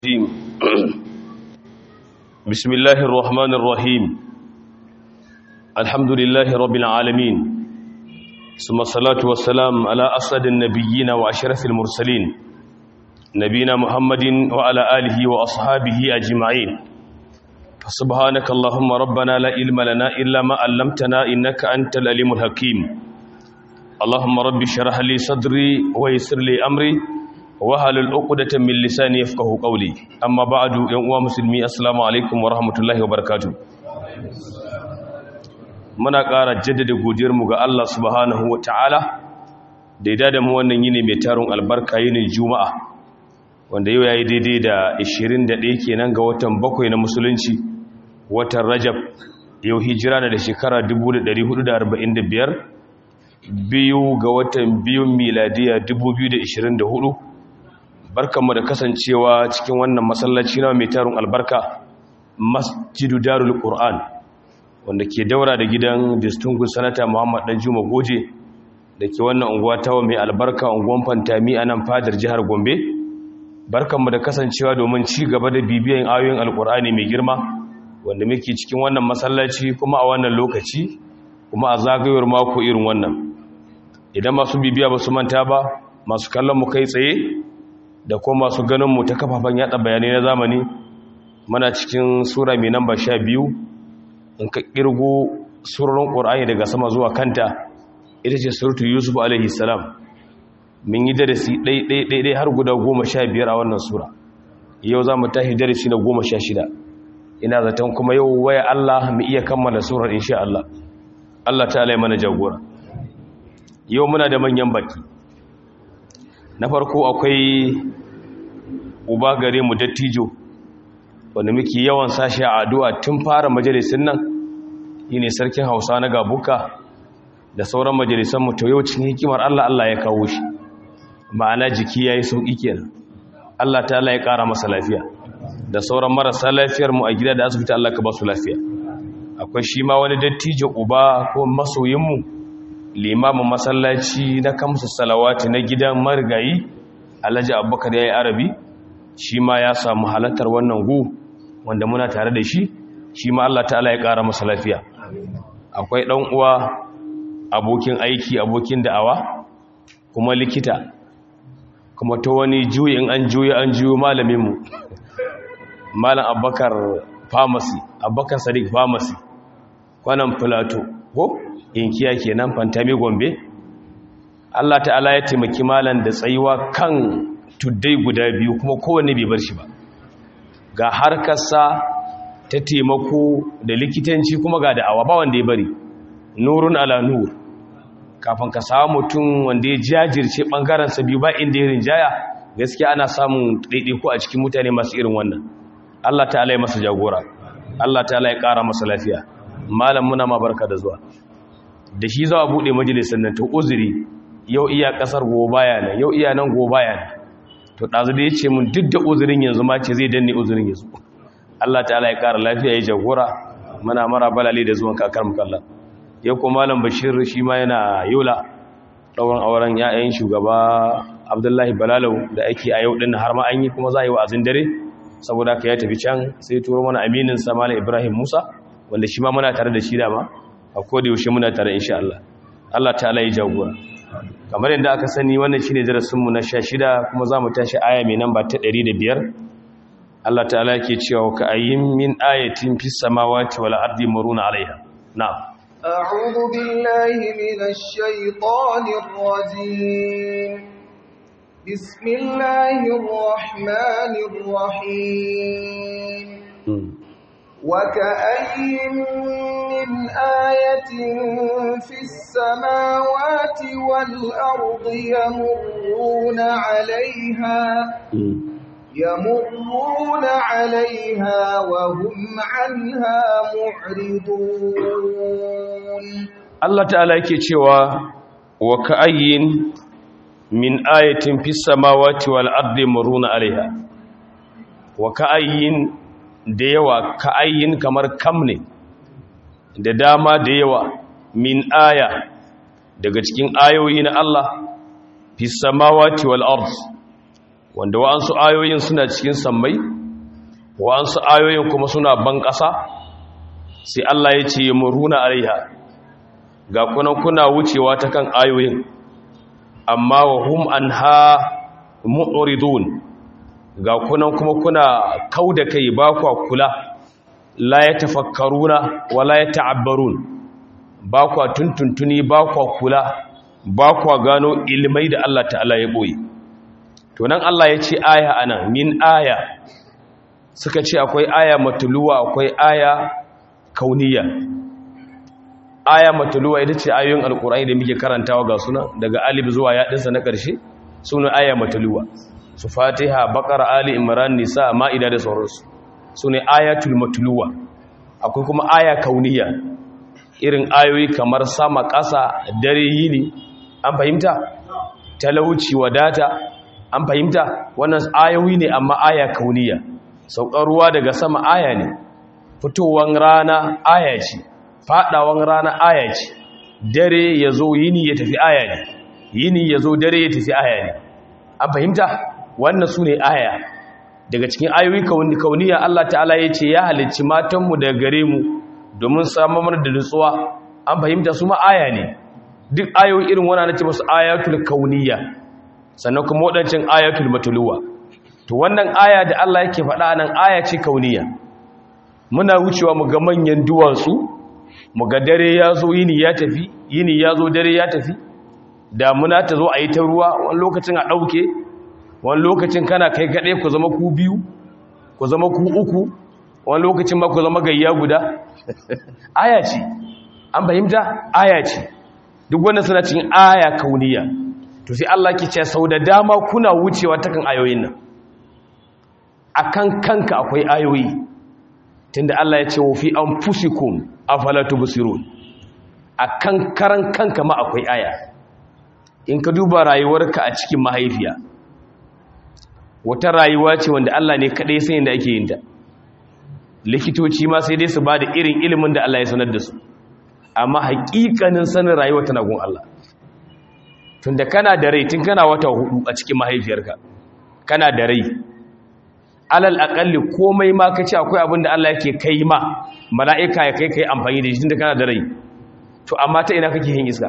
الرجيم بسم الله الرحمن الرحيم الحمد لله رب العالمين ثم الصلاة والسلام على أسعد النبيين وأشرف المرسلين نبينا محمد وعلى آله وأصحابه أجمعين فسبحانك اللهم ربنا لا علم لنا إلا ما علمتنا إنك أنت العليم الحكيم اللهم رب اشرح لي صدري ويسر لي أمري wahalul uqdatan min lisani yafqahu qawli amma ba'du yan uwa musulmi assalamu alaikum wa rahmatullahi wa barakatuh muna ƙara jaddada godiyar mu ga Allah subhanahu wa ta'ala da ya da mu wannan yini mai tarun albarka yinin juma'a wanda yau yayi daidai da 21 kenan ga watan bakwai na musulunci watan rajab yau hijira da shekara 1445 biyu ga watan biyun miladiya 2024 barkanmu da kasancewa cikin wannan masallaci na mai tarun albarka masjidu darul qur'an wanda ke daura da gidan distinguished sanata muhammad dan juma goje da ke wannan unguwa tawa mai albarka unguwan fantami a nan fadar jihar gombe barkanmu da kasancewa domin ci gaba da bibiyan ayoyin alqur'ani mai girma wanda muke cikin wannan masallaci kuma a wannan lokaci kuma a zagayowar mako irin wannan idan masu bibiya ba su manta ba masu kallon mu kai tsaye da kuma masu ganinmu ta kafafen yada bayanai na zamani mana cikin sura mai namba sha biyu in ka kirgo surorin ƙorani daga sama zuwa kanta ita ce surutu yusuf alaihi salam min yi darasi ɗaiɗaiɗaiɗai har guda goma sha biyar a wannan sura yau za mu tashi darasi na goma sha shida ina zaton kuma yau waya allah mu iya kammala surar insha allah allah ta alai mana jagora yau muna da manyan baki na farko akwai uba gare mu dattijo wanda muke yawan sashi a addu'a tun fara majalisun nan ne sarkin hausa na gabuka da sauran majalisan mu to yau cikin hikimar Allah Allah ya kawo shi ma'ana jiki yayi sauki kenan Allah ta Allah ya kara masa lafiya da sauran marasa lafiyar mu a gida da asibiti Allah ka ba su lafiya akwai shi ma wani dattijo uba ko masoyin mu limamin masallaci na kamsu salawati na gidan marigayi alhaji abubakar ya yi arabi shi ma ya samu halattar wannan gu wanda muna tare da shi shi ma allah ta'ala ya ƙara masa lafiya akwai ɗan uwa abokin aiki abokin da'awa kuma likita kuma ta wani juyi in an juyi an juyo malaminmu malam abubakar pharmacy abubakar sadiq pharmacy kwanan plateau ko inkiya kenan fantami gombe Allah ta'ala ya taimaki malan da tsayuwa kan tuddai guda biyu kuma kowanne bai bar shi ba ga harkarsa ta taimako da likitanci kuma ga da'awa ba wanda ya bari nurun ala nur kafin ka samu mutum wanda ya jajirce bangaren sa biyu ba inda ya rinjaya gaskiya ana samun ɗaiɗaiku a cikin mutane masu irin wannan Allah ta'ala ya masa jagora Allah ta'ala ya ƙara masa lafiya malam muna ma barka da zuwa da shi za a buɗe majalisar nan ta uzuri yau iya ƙasar gobe baya nan yau iya nan gobe baya nan to ɗazu da ya ce mun duk da uzurin yanzu ma ce zai danne uzurin yanzu Allah ta'ala ya ƙara lafiya ya jagora muna mara balale da zuwan kakar mukalla yau kuma malam bashir shi ma yana yola ɗauran auren ya'yan shugaba abdullahi balalau da ake a yau ɗin har ma an yi kuma za a yi wa'azin dare saboda ka ya tafi can sai turo mana aminin sa malam ibrahim musa wanda shi ma muna tare da shi dama a koda yaushe muna tare insha Allah Allah ta'ala ya jagora kamar yadda aka sani wannan shine darasin mu na 16 kuma zamu tashi aya mai namba ta 105 Allah ta'ala yake cewa ka ayyin min ayatin fis samawati wal ardi muruna alaiha na'am أعوذ بالله من الشيطان الرجيم بسم الله الرحمن الرحيم وكأي من آية في السماوات والأرض يمرون عليها يمرون عليها وهم عنها معرضون الله تعالى يكتشوا وكأي من آية في السماوات والأرض يمرون عليها وكأي da yawa ka ayyin kamar kam ne da dama da yawa min aya daga cikin ayoyi na Allah fi samawati wal ard wanda wa'ansu ayoyin suna cikin sammai wa'ansu ayoyin kuma suna ban ƙasa sai Allah ya ce muruna alaiha ga kunan kuna wucewa ta kan ayoyin amma wa hum anha mu'ridun ga kunan kuma kuna kauda kai ba kwa kula la yatafakkaruna wa la yata'abbarun ba kwa tuntuntuni ba kwa kula ba kwa gano ilmai da Allah ta'ala ya boye to nan Allah ya ce aya anan min aya suka ce akwai aya matuluwa akwai aya kauniya aya matuluwa ita ce ayoyin alkur'ani da muke karantawa ga suna daga alif zuwa yaɗinsa na ƙarshe suna aya matuluwa su fatiha bakar ali imran nisa ma'ida da sauransu su ne ayatul matuluwa akwai kuma aya kauniya irin ayoyi kamar sama ƙasa dare yini an fahimta talauci wadata an fahimta wannan ayoyi ne amma aya kauniya saukar ruwa daga sama aya ne fitowar rana aya ce fadawan rana aya ce dare ya zo yini ya tafi aya ne yini ya zo dare ya tafi aya ne an fahimta wannan su ne aya daga cikin ayoyi kauniya Allah ta'ala ya ce ya halicci matanmu daga gare mu domin samar da nutsuwa an fahimta su ma aya ne duk ayoyi irin wannan na ce masu ayatul kauniya sannan kuma waɗancan ayatul matuluwa to wannan aya da Allah yake faɗa nan aya ce kauniya muna wucewa mu ga manyan duwatsu mu ga dare ya zo yini ya tafi yini ya zo dare ya tafi damuna ta zo a yi ta ruwa wani lokacin a ɗauke wani lokacin kana kai kaɗai ku zama ku biyu ku zama ku uku wani lokacin ma ku zama gayya guda aya ce an fahimta aya ce duk wanda suna cikin aya kauniya to sai Allah ke ce sau da dama kuna wucewa ta kan ayoyin nan akan kanka akwai ayoyi tunda Allah ya ce wa fi anfusikum afala tubsirun akan karan kanka ma akwai aya in ka duba rayuwarka a cikin mahaifiya wata rayuwa ce wanda Allah ne kadai san yadda ake yin ta likitoci ma sai dai su ba da irin ilimin da Allah ya sanar da su amma haƙiƙanin sanin rayuwa tana gun Allah tunda kana da rai tun kana wata hudu a cikin mahaifiyarka kana da rai alal akalli komai ma kace akwai abin da Allah yake kai ma mala'ika ya kai kai amfani da shi tunda kana da rai to amma ta ina kake yin iska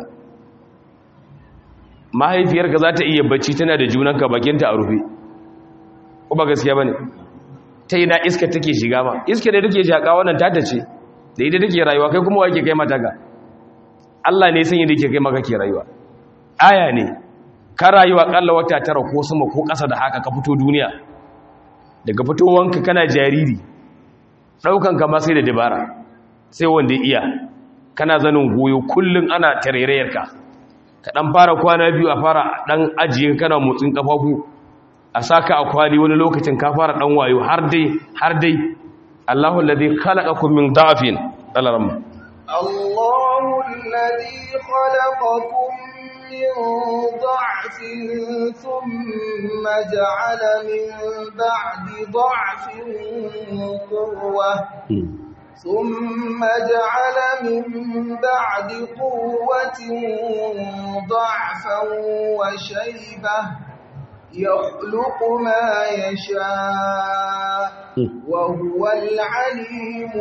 mahaifiyarka za ta iya bacci tana da junanka bakinta a rufe ko ba gaskiya bane ta ina iska take shiga ma iska da take shaka wannan ta tace da ita take rayuwa kai kuma wake kai mata ga Allah ne san yadda yake kai maka ke rayuwa aya ne ka rayuwa kalla wata tara ko sama ko ƙasa da haka ka fito duniya daga fitowanka kana jariri ɗaukan ka ma sai da dabara sai wanda iya kana zanin goyo kullum ana tarairayarka ka ɗan fara kwana biyu a fara ɗan ajiye kana motsin ƙafafu a saka a kwali wani lokacin ka fara ɗan wayo har dai har dai Allahu alladhi khalaqakum min da'fin alaramma Allahu alladhi khalaqakum من ضعف ثم جعل من بعد ضعف قوة ثم جعل من بعد قوة ضعفا وشيبة يخلق ما يشاء وهو العليم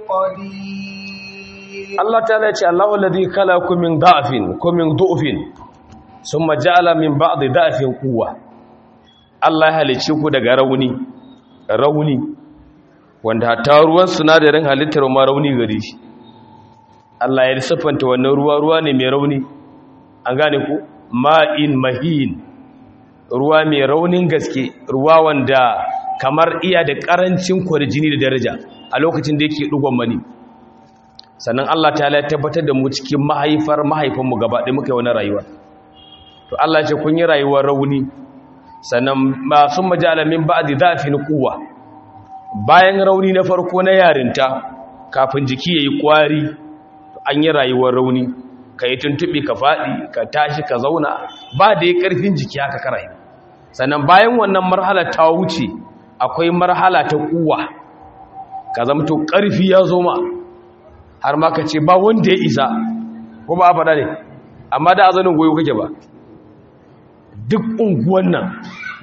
القدير الله تعالى يقول الله الذي خلقكم من ضعف ومن ضعف ثم جعل من بعد ضعف قوة Allah ya halicce ku daga rauni rauni wanda hatta ruwan sinadarin halittar ma rauni gare shi Allah ya siffanta wannan ruwa ruwa ne mai rauni an gane ku ma'in mahin ruwa mai raunin gaske ruwa wanda kamar iya da karancin kwarjini da daraja a lokacin da yake dugon mani sannan Allah ta ya tabbatar da mu cikin mahaifar mahaifinmu gaba ɗaya muka yi wani rayuwa to Allah ce kun yi rayuwar rauni sannan masu majalamin ba'di zafin kuwa bayan rauni na farko na yarinta kafin jiki yayi kwari an yi rayuwar rauni ka yi tuntuɓe ka faɗi ka tashi ka zauna ba da ya ƙarfin jiki haka karai sannan bayan wannan marhala ta wuce akwai marhala ta kuwa ka zamto ƙarfi ya zo ma har ma ka ce ba wanda ya isa ko ba a faɗa ne amma da azanin goyo kake ba duk unguwan nan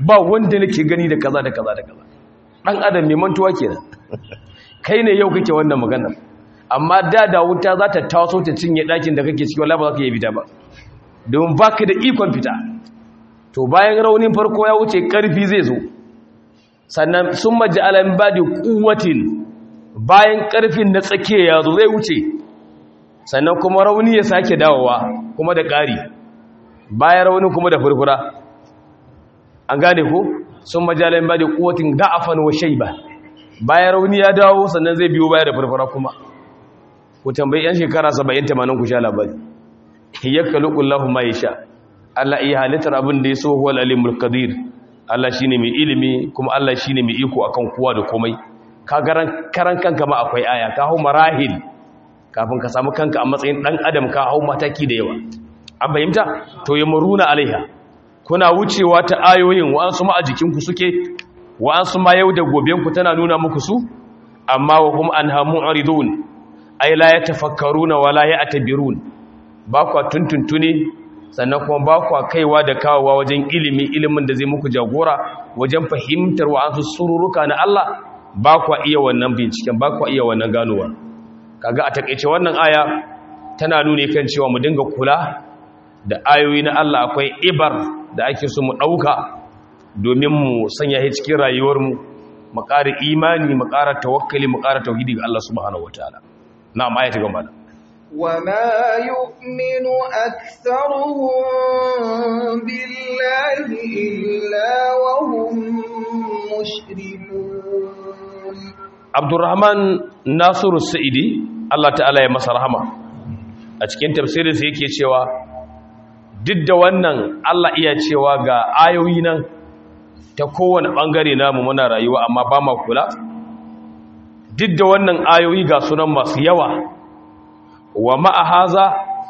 ba wanda nake gani da kaza da kaza da kaza dan adam mai mantuwa kenan kai ne yau kake wannan magana amma da da wuta za ta taso ta cinye ɗakin da kake ciki wallahi ba za ka yi fita ba don baka da ikon fita to bayan raunin farko ya wuce karfi zai zo sannan sun maji alam ba da kuwatin bayan karfin na tsakiya ya zo zai wuce sannan kuma rauni ya sake dawowa kuma da ƙari bayan raunin kuma da furfura an gane ko sun maji alam ba da kuwatin da'afan wa shaiba bayan rauni ya dawo sannan zai biyo baya da furfura kuma ku tambayi yan shekara 70 80 ku sha labari yakkaluqullahu ma yasha Allah iya halittar abin da ya so huwal alimul qadir Allah shine mai ilimi kuma Allah shine mai iko akan kowa da komai ka garan karan kanka ma akwai aya ka hau marahil kafin ka samu kanka a matsayin dan adam ka hau mataki da yawa an fahimta to ya muruna alaiha kuna wucewa ta ayoyin wa'ansu ma a jikinku suke wa'ansu ma yau da goben ku tana nuna muku su amma wa hum anhamu aridun ay la yatafakkaruna wa la ya'tabirun ba kwa tuntuntuni sannan kuma ba kwa kaiwa da kawowa wajen ilimi ilimin da zai muku jagora wajen fahimtar wa'ansu sururuka na Allah ba kwa iya wannan binciken ba kwa iya wannan ganowa kaga a takeice wannan aya tana nuni kan cewa mu dinga kula da ayoyi na Allah akwai ibar da ake so mu dauka domin mu sanya shi cikin rayuwarmu mu ƙara imani mu ƙara tawakkali mu ƙara tauhidi ga Allah subhanahu wataala na'am ayati gaba وما يؤمن أكثرهم بالله إلا وهم مشركون عبد الرحمن ناصر السعيدي الله تعالى ya masa rahama a cikin tafsirin sa yake cewa duk da wannan Allah iya cewa ga ayoyi nan ta kowane bangare namu muna rayuwa amma ba ma kula duk da wannan ayoyi ga sunan masu yawa wa ma'a haza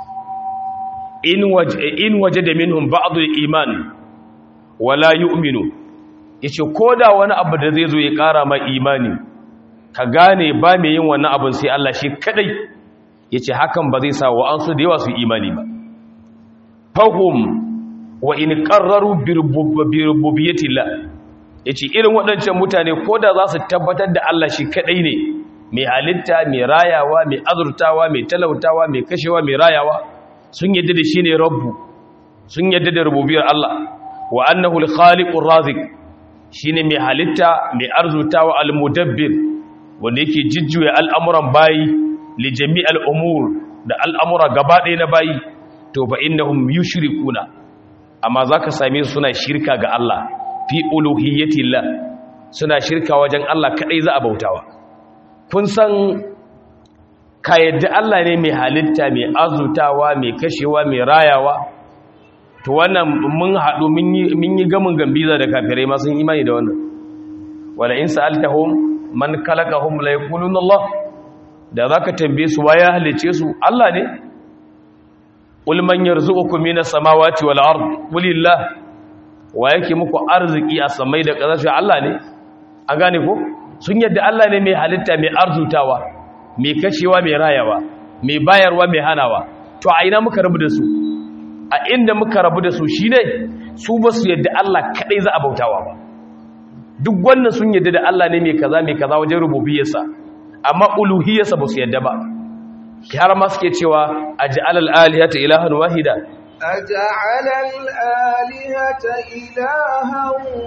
in waje da minhum ba'adul iman wala yu'minu yace koda wani abu da zai zo ya kara ma imani ka gane ba mai yin wannan abin sai Allah shi kadai yace hakan ba zai sa wa an su da yawa su imani ba fahum wa in qarraru bi rububiyyatillah yace irin waɗancan mutane koda za su tabbatar da Allah shi kadai ne mai halitta mai rayawa mai azurtawa mai talautawa mai kashewa mai rayawa sun yadda da shi ne rabbu sun yadda da rububiyar Allah wa annahu al-khaliqur razik shine mai halitta mai arzutawa al-mudabbir wanda yake jijjuya al'amuran bayi li jami'al umur da al'amura gaba ɗaya na bayi to fa innahum yushrikuna amma zaka same su suna shirka ga Allah fi uluhiyyatillah suna shirka wajen Allah kadai za a bautawa kun san ka yadda Allah ne mai halitta mai azutawa mai kashewa mai rayawa to wannan mun haɗu mun yi gamin gambiza da kafirai masu imani da wannan wala in sa'altahum man khalaqahum la yaquluna Allah da zaka tambaye su waye halice su Allah ne qul man yarzuqukum minas samawati wal ard qulillah wa yake muku arziki a samai da ƙasa Allah ne an gane ko sun yadda Allah ne mai halitta mai arzutawa mai kashewa mai rayawa mai bayarwa mai hanawa to a ina muka rabu da su a inda muka rabu da su shine su ba su yadda Allah kadai za a bautawa ba duk wannan sun yadda da Allah ne mai kaza mai kaza wajen rububiyarsa amma uluhiyarsa ba su yadda ba har ma suke cewa aj'al al-alihata ilahan wahida أجعل الآلهة إلها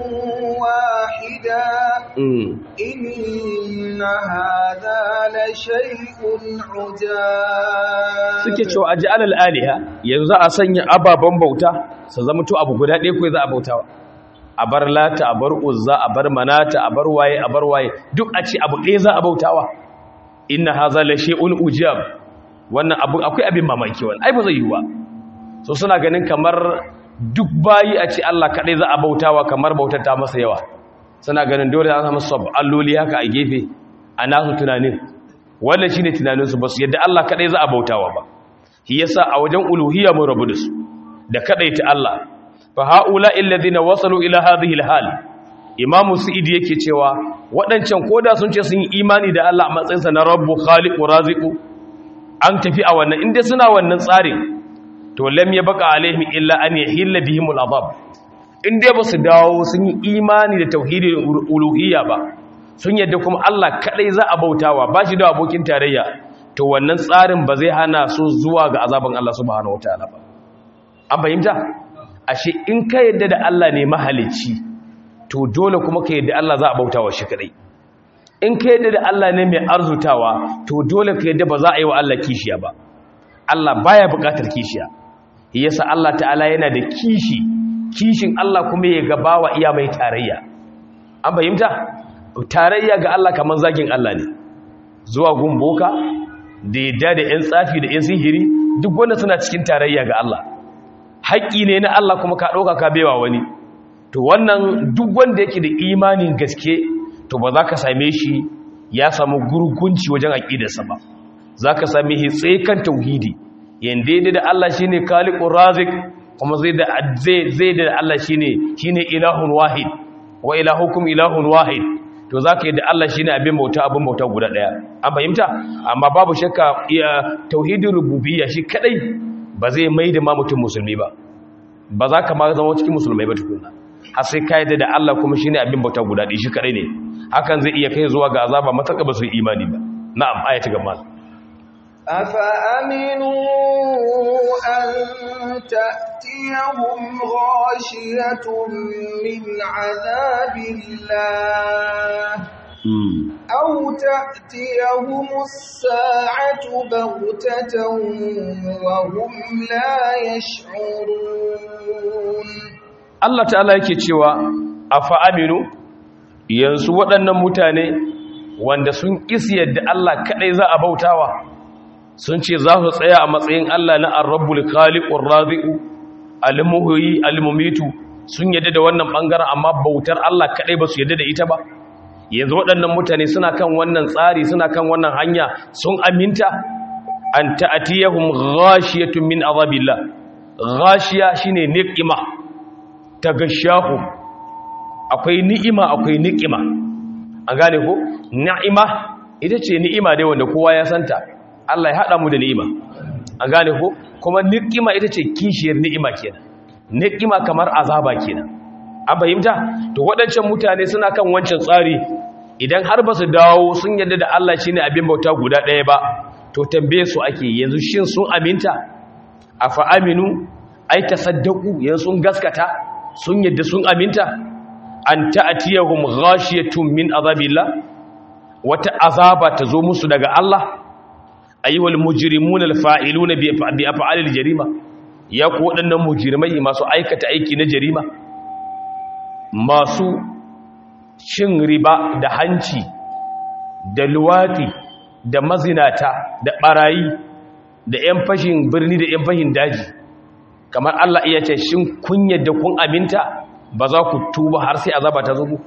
واحدا إن هذا لشيء عجاب suke cewa aj'al al-aliha yanzu a sanya ababan bauta su zama to abu guda ɗaya kai za a bautawa a bar lata a bar uzza a bar manata a bar waye a bar waye duk a ce abu ɗaya za a bautawa inna hadha la shay'un ujab wannan abu akwai abin mamaki wannan ai ba zai yi ba so suna ganin kamar duk bayi a ce Allah kaɗai za a bautawa kamar bautar ta masa yawa suna ganin dole za a samu sab alloli haka a gefe a nasu tunanin wannan shine tunaninsu ba su yadda Allah kaɗai za a bautawa ba shi yasa a wajen uluhiyya mun rabu da su da kaɗai ta Allah fa haula alladhina wasalu ila hadhihi alhal imamu sa'idi yake cewa waɗancan koda sun ce sun yi imani da Allah a matsayinsa na rabbu khaliqu raziqu an tafi a wannan inda suna wannan tsarin to lam yabqa alaihim illa an yahilla bihim al'adab in dai ba su dawo sun yi imani da tauhidin uluhiyya ba sun yadda kuma Allah kadai za a bautawa ba shi da abokin tarayya to wannan tsarin ba zai hana su zuwa ga azaban Allah subhanahu wataala ba an fahimta ashe in ka yadda da Allah ne mahalicci to dole kuma ka yadda Allah za a bautawa shi kadai in ka yadda da Allah ne mai arzutawa to dole ka yadda ba za a yi wa Allah kishiya ba Allah baya bukatar kishiya yasa Allah ta'ala yana da kishi kishin Allah kuma ya gaba wa iya mai tarayya an fahimta tarayya ga Allah kamar zagin Allah ne zuwa gumboka da yadda da 'yan tsafi da 'yan sihiri duk wanda suna cikin tarayya ga Allah haƙƙi ne na Allah kuma ka ɗauka ka bewa wani to wannan duk wanda yake da imanin gaske to ba za ka same shi ya samu gurgunci wajen aƙidarsa ba za ka same shi tsaye kan tauhidi yanda yadda da Allah shi ne kalikun razik kuma zai da Allah shi ne ilahun wahid wa ilahukum ilahun wahid to za ka yi da Allah shi ne abin bauta abin bauta guda ɗaya an fahimta amma babu shakka tauhidin rububiyya shi kadai ba zai mai da ma mutum musulmi ba ba za ka ma zama cikin musulmai ba tukuna har sai ka yadda da Allah kuma shi ne abin bauta guda ɗaya shi kadai ne hakan zai iya kai zuwa ga azaba mataka ba su yi imani ba na'am ayati gaba أفأمنوا أن تأتيهم غاشية من عذاب الله أو تأتيهم الساعة بغتة وهم لا يشعرون Allah ta'ala yake cewa afa aminu yanzu waɗannan mutane wanda sun kisi yadda Allah kaɗai za a bautawa sun ce za su tsaya a matsayin Allah na arrabbul khaliqur razi'u al-muhyi al-mumitu sun yadda da wannan bangaren amma bautar Allah kadai ba su yadda da ita ba yanzu waɗannan mutane suna kan wannan tsari suna kan wannan hanya sun aminta an ta'tiyahum ghashiyatun min azabillah ghashiya shine niqima tagashahu akwai ni'ima akwai niqima an gane ko ni'ima ita ce ni'ima dai wanda kowa ya santa Allah ya haɗa mu da ni'ima an gane ko kuma ni'ima ita ce kishiyar ni'ima kenan ni'ima kamar azaba kenan an fahimta to waɗancan mutane suna kan wancan tsari idan har ba su dawo sun yadda da Allah shine abin bauta guda ɗaya ba to tambaye su ake yanzu shin sun aminta afa aminu ai tasaddaqu yanzu sun gaskata sun yadda sun aminta an ta'tiyahum ghashiyatun min azabillah wata azaba ta zo musu daga Allah ayyuhal mujrimun alfa'iluna bi af'alil jarima ya ku waɗannan mujrimai masu aikata aiki na jarima masu cin riba da hanci da luwati da mazinata da barayi da 'yan fashin birni da 'yan fashin daji kamar Allah iya ce shin kun yadda kun aminta ba za ku tuba har sai azaba ta zo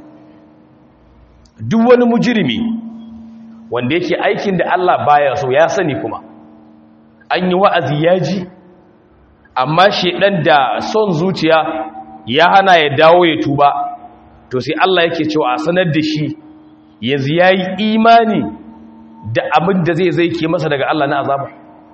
duk wani mujrimi wanda yake aikin da Allah baya so ya sani kuma an yi wa'azi ya ji amma shedan da son zuciya ya hana ya dawo ya tuba to sai Allah yake cewa a sanar da shi yanzu yayi imani da abin da zai zai ke masa daga Allah na azaba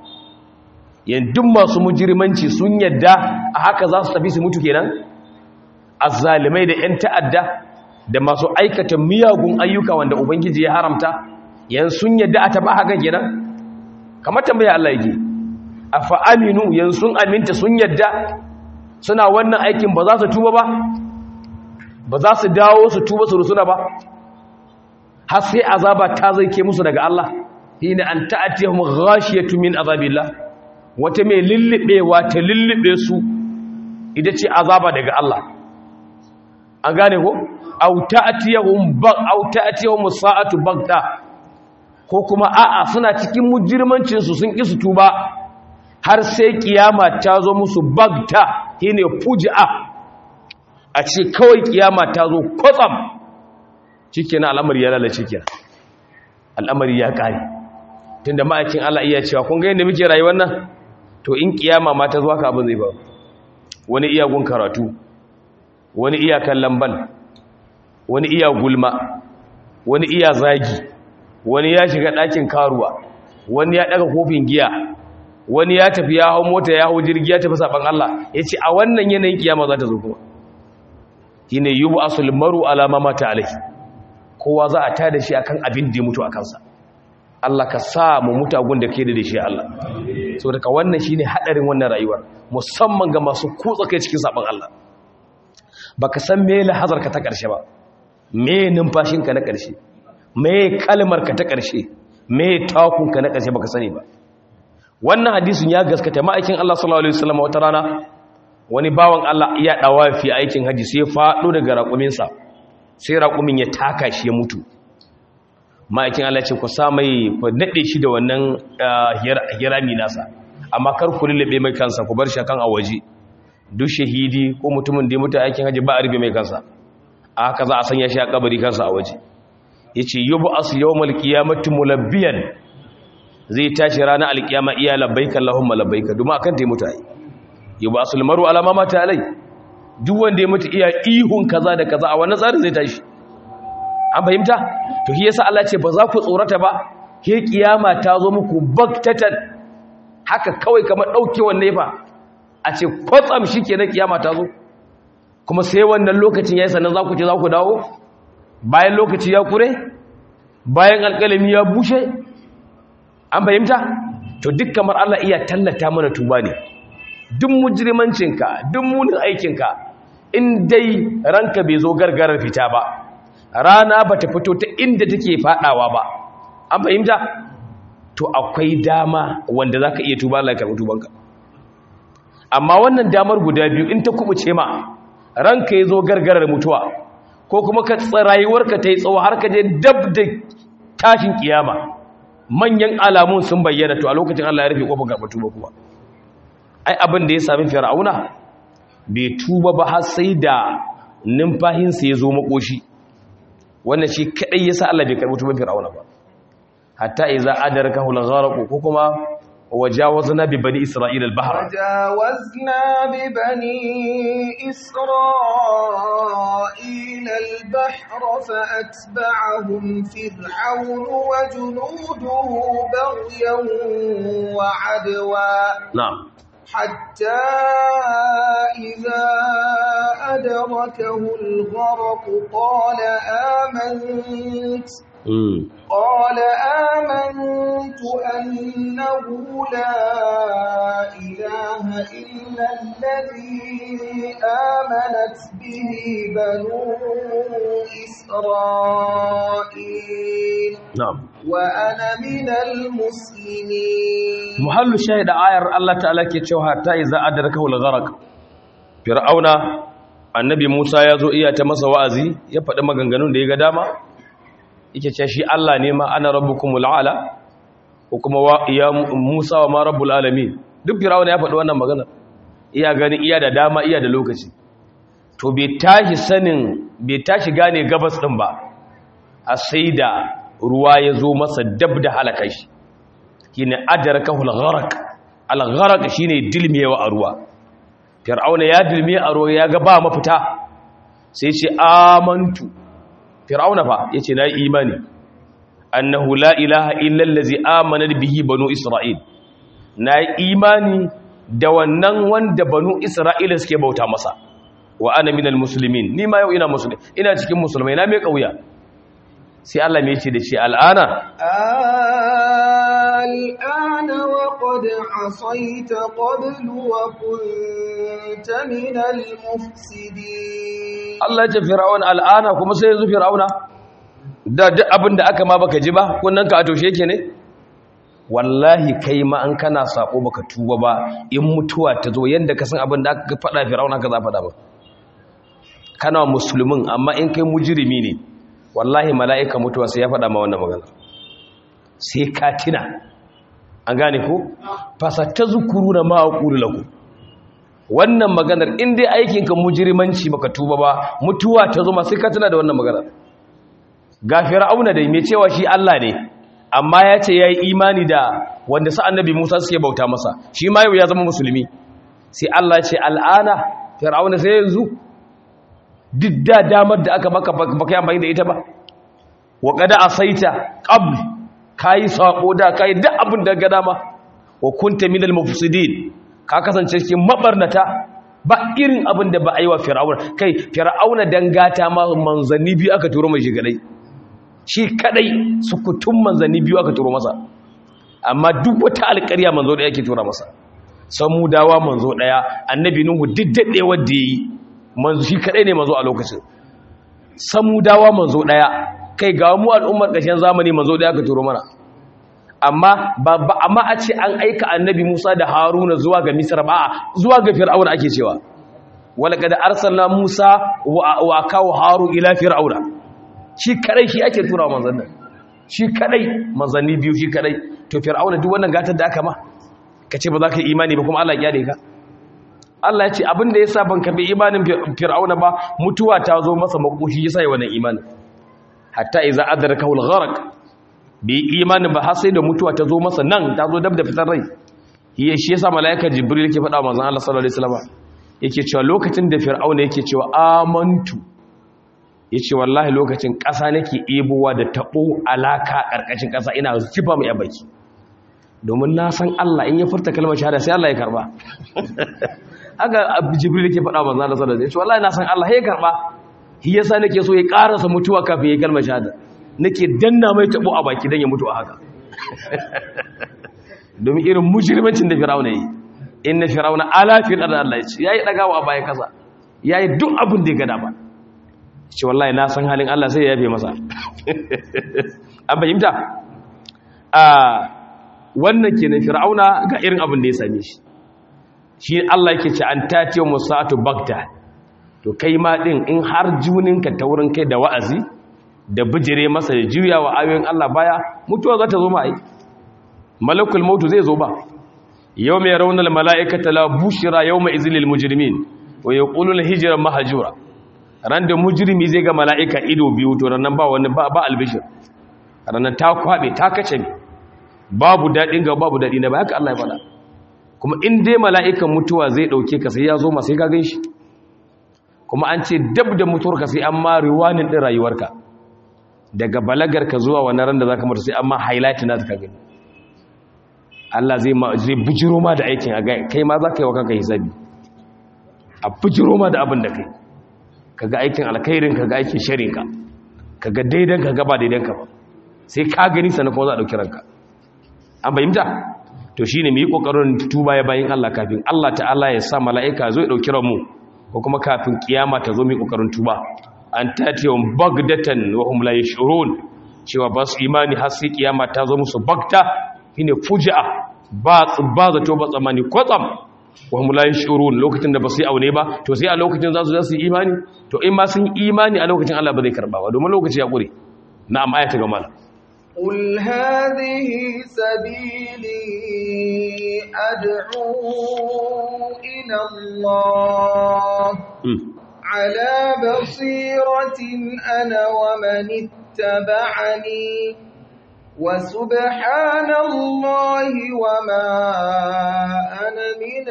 yanzu masu mujirmanci sun yadda a haka za su tafi su mutu kenan azzalimai da 'yan ta'adda da masu aikata miyagun ayyuka wanda ubangiji ya haramta yan sun yadda a taba haka kenan kamar tambaya Allah yake afa aminu yan sun aminta sun yadda suna wannan aikin ba za su tuba ba ba za su dawo su tuba su rusuna ba har sai azaba ta zai ke musu daga Allah hina an ta'atihum ghashiyatu min azabillah wata mai lillibewa ta lillibe su ita ce azaba daga Allah an gane ko au ta'atihum ba au ta'atihum sa'atu bagta ko kuma a'a suna cikin mujirmancinsu sun ƙi su tuba har sai kiyama ta zo musu bagta shine fuji'a a ce kawai kiyama ta zo kwatsam na al'amari ya lalace kenan al'amari ya kare tunda ma'aikin Allah iya cewa kun ga yadda muke rayuwar nan to in kiyama ma ta zo haka abin zai ba wani iya gun karatu wani iya kallon bal wani iya gulma wani iya zagi wani ya shiga ɗakin karuwa wani ya ɗaga kofin giya wani ya tafi ya hau mota ya hau jirgi ya tafi saɓan Allah ya ce a wannan yanayin kiyama za ta zo kuma shine yubu asul maru ala ma mata alaihi kowa za a tada shi akan abin da ya mutu a kansa Allah ka sa mu mutu agun da ke da shi Allah so daga wannan shine hadarin wannan rayuwar musamman ga masu kutsa kai cikin sabon Allah baka san me lahazar ka ta karshe ba me numfashin ka na karshe me kalmar ka ta karshe me takun ka na karshe baka sani ba wannan hadisin ya gaskata ma'aikin Allah sallallahu alaihi wasallam wata rana wani bawan Allah ya dawa fi aikin haji sai ya fado daga raƙuminsa sai raƙumin ya taka shi ya mutu ma'aikin Allah ce ku sa mai ku nade shi da wannan hirami nasa amma kar ku lullube mai kansa ku bar shi kan a waje duk shahidi ko mutumin da ya mutu aikin haji ba a rufe mai kansa a haka za a sanya shi a kabari kansa a waje yace yubu as yawmal qiyamati mulabbiyan zai tashi ranar alkiyama iya labbaika Allahumma labbaika domin akan ta yi mutu ai yubu asul maru alama mata alai duk wanda ya mutu iya ihun kaza da kaza a wannan tsarin zai tashi an fahimta to shi yasa Allah ce ba za ku tsorata ba ke kiyama ta zo muku baktatan haka kawai kamar daukewar nefa a ce kwatsam shikenan kiyama ta zo kuma sai wannan lokacin yayi sannan za ku ce za ku dawo bayan lokaci ya kure bayan alƙalami ya bushe an fahimta to duk kamar Allah iya tallata mana tuba ne duk mujrimancinka duk munin aikinka in dai ranka bai zo gargarar fita ba rana ba ta fito ta inda take fadawa ba an fahimta to akwai dama wanda zaka iya tuba Allah ya karɓi tubanka amma wannan damar guda biyu in ta kubuce ma ranka ya zo gargarar mutuwa ko kuma ka rayuwarka ta yi tsawo har ka je dab da tashin kiyama manyan alamun sun bayyana to a lokacin Allah ya rufe kofar karɓar tuba kuma ai abin da ya sami fir'auna bai tuba ba har sai da numfahinsa ya zo makoshi wannan shi kadai yasa Allah bai karɓi tuban fir'auna ba hatta idza adrakahu al-gharq ko kuma wajawazna bi bani isra'ila al-bahr وجاوزنا ببني إسرائيل البحر فأتبعهم فرعون وجنوده بغيا وعدوا na'am حتى إذا أدركه الغرق قال آمنت mm. قال آمنت أنه لا إله إلا الذي آمنت به بنو إسرائيل na'am وأنا من المسلمين muhallu shahida ayar Allah ta'ala ke cewa hatta iza adrakahu al-gharq fir'auna annabi Musa ya zo iya ta masa wa'azi ya faɗi maganganun da ya ga dama yake cewa shi Allah ne ma ana rabbukumul ala ko kuma wa ya Musa wa ma rabbul alamin duk fir'auna ya faɗi wannan magana iya gani iya da dama iya da lokaci to bai tashi sanin bai tashi gane gabas din ba a sai da ruwa ya zo masa dab da halaka shi shine adrakahu al-gharq al-gharq shine dilmiyewa a ruwa fir'auna ya dilmiye a ruwa ya ga ba mafita sai ce amantu fir'auna fa yace na imani annahu la ilaha illa allazi amana bihi banu isra'il na imani da wannan wanda banu isra'ila suke bauta masa wa ana minal muslimin ni ma yau ina musulmi ina cikin musulmai na mai kauya sai Allah mai ce da shi al'ana الآن وقد عصيت قبل وكنت من المفسدين Allah ya ce fir'aun al'ana kuma sai yanzu fir'auna da duk abin da aka ma baka ji ba kunnan ka a toshe yake ne wallahi kai ma an kana sako baka tuba ba in mutuwa ta zo yanda ka san abin da aka faɗa fir'auna ka za faɗa ba kana musulmin amma in kai mujrimi ne wallahi mala'ika mutuwa sai ya faɗa ma wannan magana sai ka tina an gane ko fasatazkuruna ma aqulu lakum wannan maganar in dai aikinka mujirimanci baka tuba ba mutuwa ta zo sai ka tuna da wannan maganar ga fir'auna dai mai cewa shi Allah ne amma ya ce yayi imani da wanda sa annabi Musa suke bauta masa shi ma yau ya zama musulmi sai Allah ya ce al'ana fir'auna sai yanzu duk da damar da aka baka baka yi amfani da ita ba wa qad asaita qabl kai sako da kai duk abin da ga dama wa kunta minal mufsidin ka kasance cikin mabarnata ba irin abin da ba a yi wa fir'auna kai fir'auna dangata ma manzanni biyu aka turo mai shi kadai shi kadai sukutun manzanni biyu aka turo masa amma duk wata alƙarya manzo ɗaya ke tura masa samudawa manzo ɗaya annabi nuhu diddaɗe wadda yi manzo shi kadai ne manzo a lokacin samudawa manzo ɗaya kai ga mu al'ummar ƙarshen zamani manzo ɗaya aka turo mana amma ba amma a ce an aika annabi Musa da Haruna zuwa ga Misra ba zuwa ga Fir'auna ake cewa walaqad arsalna Musa wa kawo Haru ila Fir'auna shi kadai shi ake tura manzon nan shi kadai manzanni biyu shi kadai to Fir'auna duk wannan gatar da aka ma kace ba za ka yi imani ba kuma Allah ya kyale ka Allah ya ce abin da yasa ban karbi imanin Fir'auna ba mutuwa ta zo masa makoshi yasa yi wannan imanin hatta idza adrakahu al-gharq bai imanin ba har sai da mutuwa ta zo masa nan ta zo dab da fitar rai ya shi yasa malaikar jibril yake faɗa manzon Allah sallallahu alaihi wasallam yake cewa lokacin da fir'auna yake cewa amantu yace wallahi lokacin ƙasa nake ebowa da tabo alaka karkashin ƙasa ina zifa mai baki domin na san Allah in ya furta kalmar shahada sai Allah ya karba haka jibril yake faɗa manzon Allah sallallahu alaihi wasallam yace wallahi na san Allah ya karba shi yasa nake so ya karasa mutuwa kafin ya kalmar shahada nake danna mai tabo a baki don ya mutu a haka domin irin mujirmancin da firawuna yi inna firawuna ala fi da Allah ya ce yayi dagawa a bayan kasa yayi duk abin da ya gada ba ce wallahi na san halin Allah sai ya yafe masa an fahimta a wannan kenan firawuna ga irin abin da ya same shi shi Allah yake ce an tatiyo musatu bagda to kai ma din in har juninka ta wurin kai da wa'azi da bijire masa da juya wa ayoyin Allah baya mutuwa za ta zo ma'ai malakul mautu zai zo ba yau mai raunar mala'ikata la bushira yau mai izilil mujirmin wa ya ƙulul hijirar mahajura ran da mujirmi zai ga mala'ika ido biyu to ranar ba wani ba albishir ranar ta kwaɓe ta kace ne babu daɗin ga babu daɗi na ba haka Allah ya faɗa kuma in dai mala'ikan mutuwa zai ɗauke ka sai ya zo masu ka gan shi kuma an ce dab da mutuwarka sai an ma riwanin ɗin rayuwarka daga balagarka zuwa wani ran da za ka mutu sai amma highlight na ka gani Allah zai zai bujiro ma da aikin a gai kai ma za ka yi wa kanka hisabi a bujiro ma da abin da kai kaga aikin alkhairin kaga aikin sharinka kaga daidan kaga ba daidan ka ba sai ka gani sannan kuma za a dauki ranka an bayyanta to shine mu yi kokarin tuba ya bayin Allah kafin Allah ta'ala ya sa mala'ika zo ya dauki ranmu ko kuma kafin kiyama ta zo mu yi kokarin tuba an tatiyun bagdatan wa hum la yashurun cewa ba su imani har sai kiyama ta zo musu bagta shine fuji'a ba ba zato ba tsamani kwatsam wa hum la yashurun lokacin da ba su yi aune ba to sai a lokacin za su za su yi imani to in ma sun imani a lokacin Allah ba zai karba ba domin lokaci ya kure na'am ayata ga mala قل هذه سبيلي أدعو إلى الله على بصيرة أنا ومن اتبعني وسبحان الله وما أنا من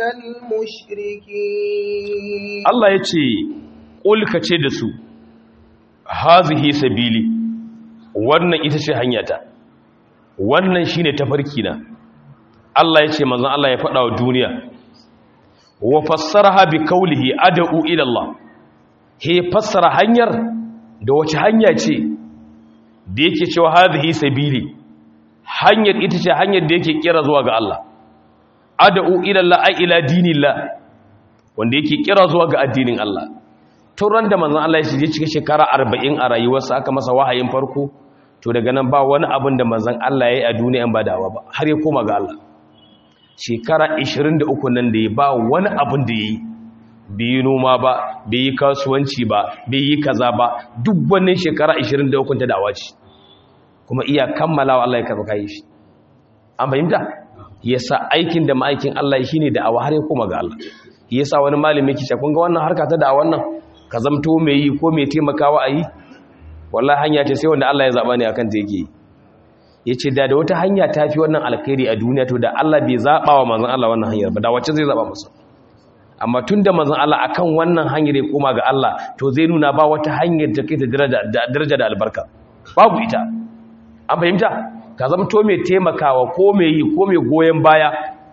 المشركين الله يتي قل كتدسو هذه سبيلي wannan ita ce hanyata wannan shine tafarki na Allah ya ce manzon Allah ya faɗa wa duniya wa fassaraha bi qawlihi ad'u ila Allah he fassara hanyar da wace hanya ce da yake cewa hadhihi sabili hanyar ita ce hanyar da yake kira zuwa ga Allah ad'u ila Allah ay ila dinillah wanda yake kira zuwa ga addinin Allah turan da manzon Allah ya shige cikin shekara 40 a rayuwarsa aka masa wahayin farko to daga nan ba wani abin da manzon Allah ya yi a duniyan ba dawa ba har ya koma ga Allah shekara 23 nan da ya ba wani abin da ya yi bai yi noma ba bai yi kasuwanci ba bai yi kaza ba duk wannan shekara 23 ta dawa ce kuma iya kammalawa Allah ya karɓa kai shi an fahimta yasa aikin da ma'aikin Allah shi ne da'awa har ya koma ga Allah yasa wani malami yake cewa kun ga wannan harka ta da'awan nan ka zamto mai yi ko mai taimakawa a yi wallahi hanya ce sai wanda Allah ya zaba ne akan ta yake yi yace da da wata hanya ta fi wannan alkhairi a duniya to da Allah bai zaba wa manzon Allah wannan hanyar ba da wacce zai zaba masa amma tunda manzon Allah akan wannan hanyar ya koma ga Allah to zai nuna ba wata hanyar da kai ta daraja da albarka babu ita an fahimta ka zamto mai taimakawa ko mai yi ko mai goyen baya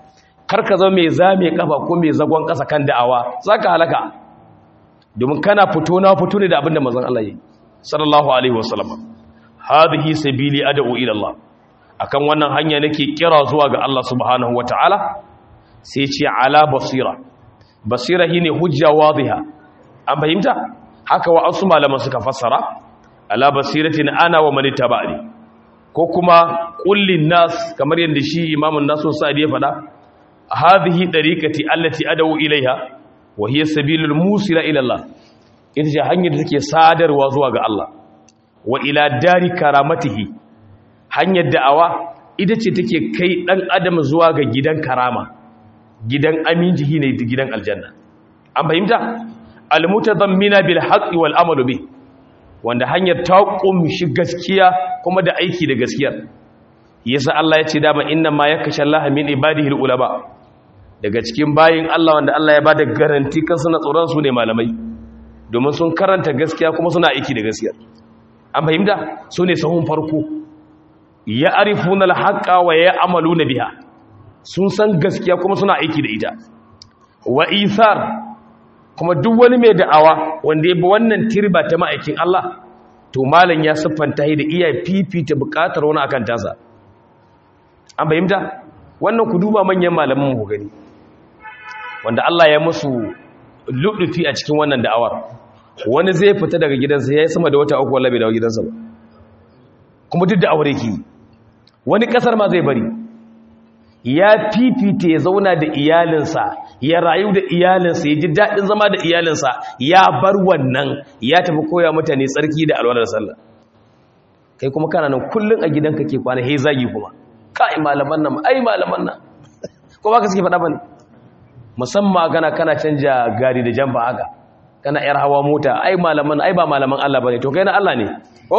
kar ka zama mai zame kafa ko mai zagon ƙasa kan da'awa zaka halaka domin kana fito na fito ne da abin da manzon Allah yi sallallahu alaihi wasallam hadhihi sabili ad'u ila Allah akan wannan hanya nake kira zuwa ga Allah subhanahu wataala sai ce ala basira basira shine hujja wadiha an fahimta haka wa asu malaman suka fassara ala basiratin ana wa man tabani ko kuma kullin nas kamar yadda shi imamun nasu sa'idi ya faɗa hadhihi dariqati allati ad'u ilaiha wa hiya sabilul musila ila Allah ita ce hanyar da take sadarwa zuwa ga Allah wa ila dari karamatihi hanyar da'awa ita ce take kai dan adam zuwa ga gidan karama gidan aminjihi ne gidan aljanna an fahimta almutadammina bil haqqi wal amalu bi wanda hanyar ta kumshi gaskiya kuma da aiki da gaskiyar yasa Allah ya ce dama inna ma yakasha Allah min ibadihi ulama daga cikin bayin Allah wanda Allah ya bada garanti kan suna tsoron su ne malamai domin sun karanta gaskiya kuma suna aiki da gaskiyar an fahimta su ne sahun farko ya arifuna al-haqqa wa ya amaluna biha sun san gaskiya kuma suna aiki da ita wa isar kuma duk wani mai da'awa wanda ya bi wannan tirba ta ma'aikin Allah to malam ya siffanta da iya fifita bukatar wani akan tasa an fahimta wannan ku duba manyan malaman mu gani wanda Allah ya musu ludufi a cikin wannan da'awar wani zai fita daga gidansa ya yi sama da wata uku wallahi bai dawo gidansa ba kuma duk da aure ki wani kasar ma zai bari ya fifita ya zauna da iyalinsa ya rayu da iyalinsa ya ji daɗin zama da iyalinsa ya bar wannan ya tafi koya mutane tsarki da alwalar sallah kai kuma kana nan kullum a gidanka ke kwana he zagi kuma kai malaman nan ai malaman nan ko ba ka suke faɗa bane musamman kana kana canja gari da jamba haka kana yar hawa mota ai malaman ai ba malaman Allah bane to kai na Allah ne ko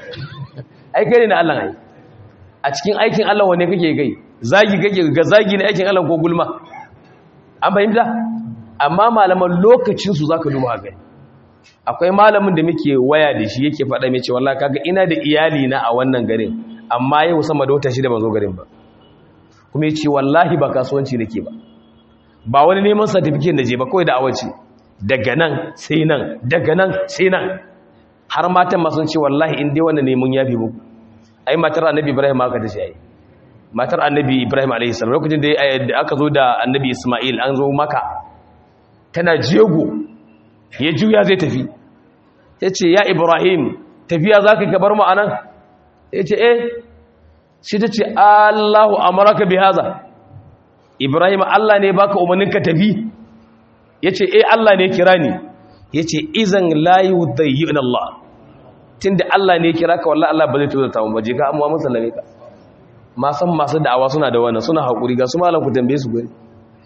ai kai ne na Allah ai a cikin aikin Allah wane kake gai zagi kake ga zagi ne aikin Allah ko gulma an fahimta amma malaman lokacin su zaka duba ga akwai malamin da muke waya da shi yake faɗa mai ce wallahi kaga ina da iyali na a wannan garin amma yau sama da wata shida ban zo garin ba kuma yace wallahi ba kasuwanci nake ba ba wani neman certificate da je ba kawai da awaci daga nan sai nan daga nan sai nan har matan ma sun ce wallahi in dai wannan neman yafi muku ai matar annabi ibrahim aka tace ai matar annabi ibrahim alaihi salam lokacin da aka zo da annabi isma'il an zo maka tana jego ya juya zai tafi ya ce ya ibrahim tafiya za ka gabar mu anan ya ce eh shi ta ce allahu amaraka bi haza ibrahim allah ne baka umarnin ka tafi ya ce eh allah ne kira ni ya ce izan layu dayyun allah tun da allah ne kira ka wallah allah ba zai tuzo ta mu baje ka amma mun sallame ka masan masu da'awa suna da wannan suna haƙuri ga su malam ku tambaye su gari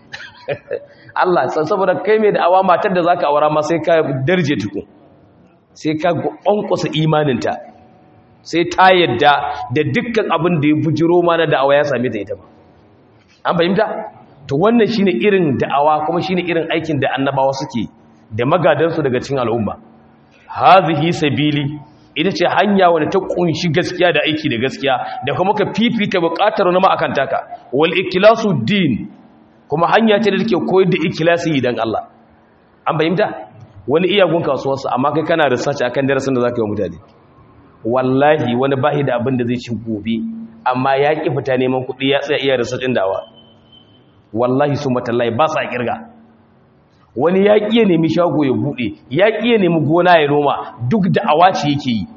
Allah saboda kai mai da'awa matar da zaka aura ma sai ka darje tuku sai ka ƙwanƙwasa imaninta sai ta yadda da dukkan abin da ya bujiro ma na da'awa ya same ta ita ba an fahimta to wannan shine irin da'awa kuma shine irin aikin da annabawa suke da magadansu daga cikin al'umma hazihi sabili ita ce hanya wadda ta kunshi gaskiya da aiki da gaskiya da kuma ka fifita bukatar wani akan taka wal ikilasu din kuma hanya ce da take koyar da ikilasi idan Allah an fahimta wani iyagun kasuwarsa amma kai kana research akan darasin da zaka yi wa mutane wallahi wani bahi da abin da zai ci gobe amma ya ki fita neman kuɗi ya tsaya iya research din dawa wallahi su matallahi ba sa kirga wani ya ƙiya nemi shago ya buɗe ya ƙiya nemi gona ya noma duk da awaci yake yi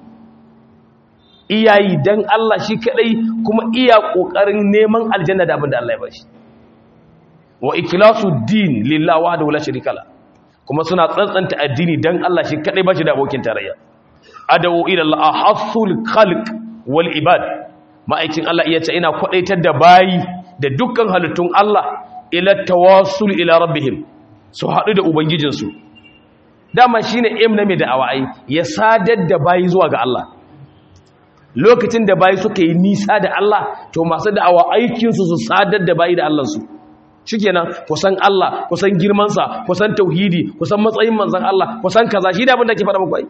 iyayi don Allah shi kaɗai kuma iya ƙoƙarin neman aljanna da abin da Allah ya bashi wa ikilasu din lillah wa da wula shirikala kuma suna tsantsanta addini don Allah shi kaɗai bashi da abokin tarayya adawu ila Allah hasul khalq wal ibad ma'aikin Allah iya ce ina kwadaitar da bayi da dukkan halittun Allah ila tawassul ila rabbihim su haɗu da Ubangijinsu dama shi ne im na mai da'awa ai ya sadar da bayi zuwa ga Allah lokacin da bayi suka yi nisa da Allah to masu da'awa aikinsu su sadar da bayi da Allahnsu shi kenan kusan Allah kusan girmansa kusan tauhidi kusan matsayin manzan Allah kusan kaza shi da abin da ke faɗa muku ai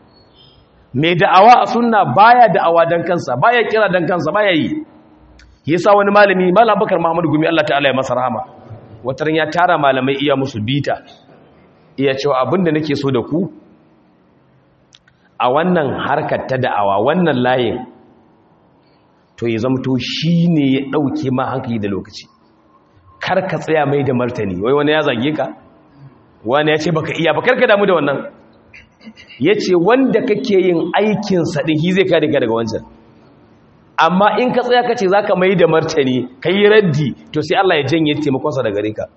mai da'awa a sunna baya da'awa dan kansa baya kira dan kansa baya yi yasa wani malami malam bakar muhammadu gumi Allah ta'ala ya masa rahama wataran ya tara malamai iya musu bita iya cewa abinda nake so da ku a wannan harkar ta da'awa wannan layin to ya zamto shi ne ya ɗauke ma hankali da lokaci kar ka tsaya mai da martani wai wani ya zage ka wani ya ce baka iya ba karka damu da wannan ya ce wanda kake yin aikinsa ɗin shi zai kare ka daga wancan amma in ka tsaya ka ce za ka mai da martani ka yi raddi to sai Allah ya janye taimakonsa da gare ka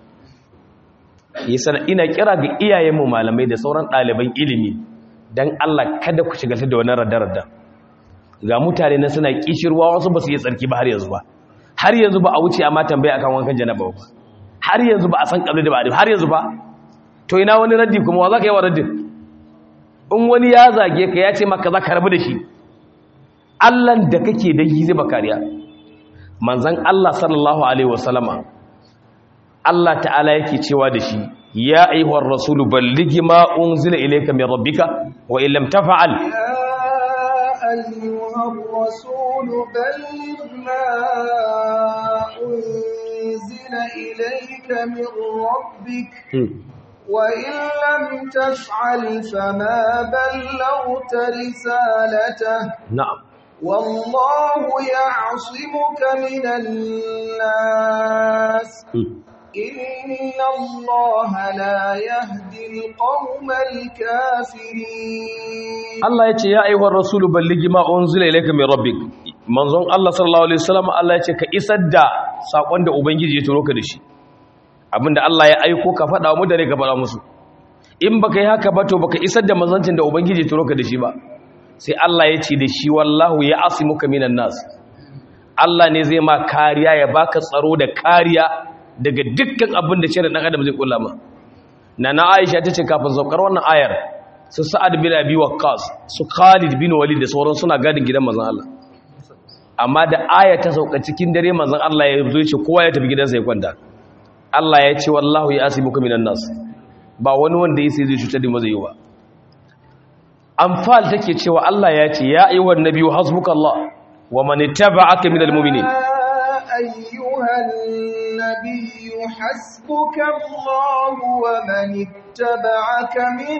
ina kira ga iyayenmu malamai da sauran ɗaliban ilimi don Allah kada ku shiga da wani radda-radda ga mutane na suna kishirwa wasu ba su yi tsarki ba har yanzu ba har yanzu ba a wuce amma tambaya akan wankan janaba ba har yanzu ba a san kabli da ba har yanzu ba to ina wani raddi kuma wa za ka yi wa raddin in wani ya zage ka ya ce maka za ka rabu da shi allan da kake da yi zai bakariya manzan allah sallallahu alaihi wasallama allah ta'ala yake cewa da shi ya aihuwar rasulu balligi ma unzila ilayka min rabbika wa illam tafa'al أيها الرسول بلغ ما أنزل إليك من ربك وإن لم تفعل فما بلغت رسالته نعم والله يعصمك من الناس إن الله لا يهدي القوم الكافرين Allah ya ce ya aihuwar rasulu balligi ma unzila ilayka min rabbik manzon Allah sallallahu alaihi wasallam Allah ya ce ka isar da sakon da ubangiji ya turo ka da shi abinda Allah ya aiko ka faɗa wa mutane ka faɗa musu in baka yi haka ba to baka isar da manzancin da ubangiji ya turo ka da shi ba sai Allah ya ce da shi wallahu ya asimuka minan nas Allah ne zai ma kariya ya baka tsaro da kariya daga dukkan abin da shirin dan adam zai kula ma nana Aisha tace kafin saukar wannan ayar su Sa'ad bin Abi Waqqas su Khalid bin Walid da sauran suna gadin gidan manzon Allah amma da aya ta sauka cikin dare manzon Allah ya zo ce kowa ya tafi gidansa ya kwanta Allah ya ce wallahu ya asibuka minan nas ba wani wanda yake zai cutar da mazai ba Anfal take cewa Allah ya ce ya ayyuhan nabiyyu hasbukallah wa man ittaba'aka minal mu'minin أيها النبي حسبك الله ومن اتبعك من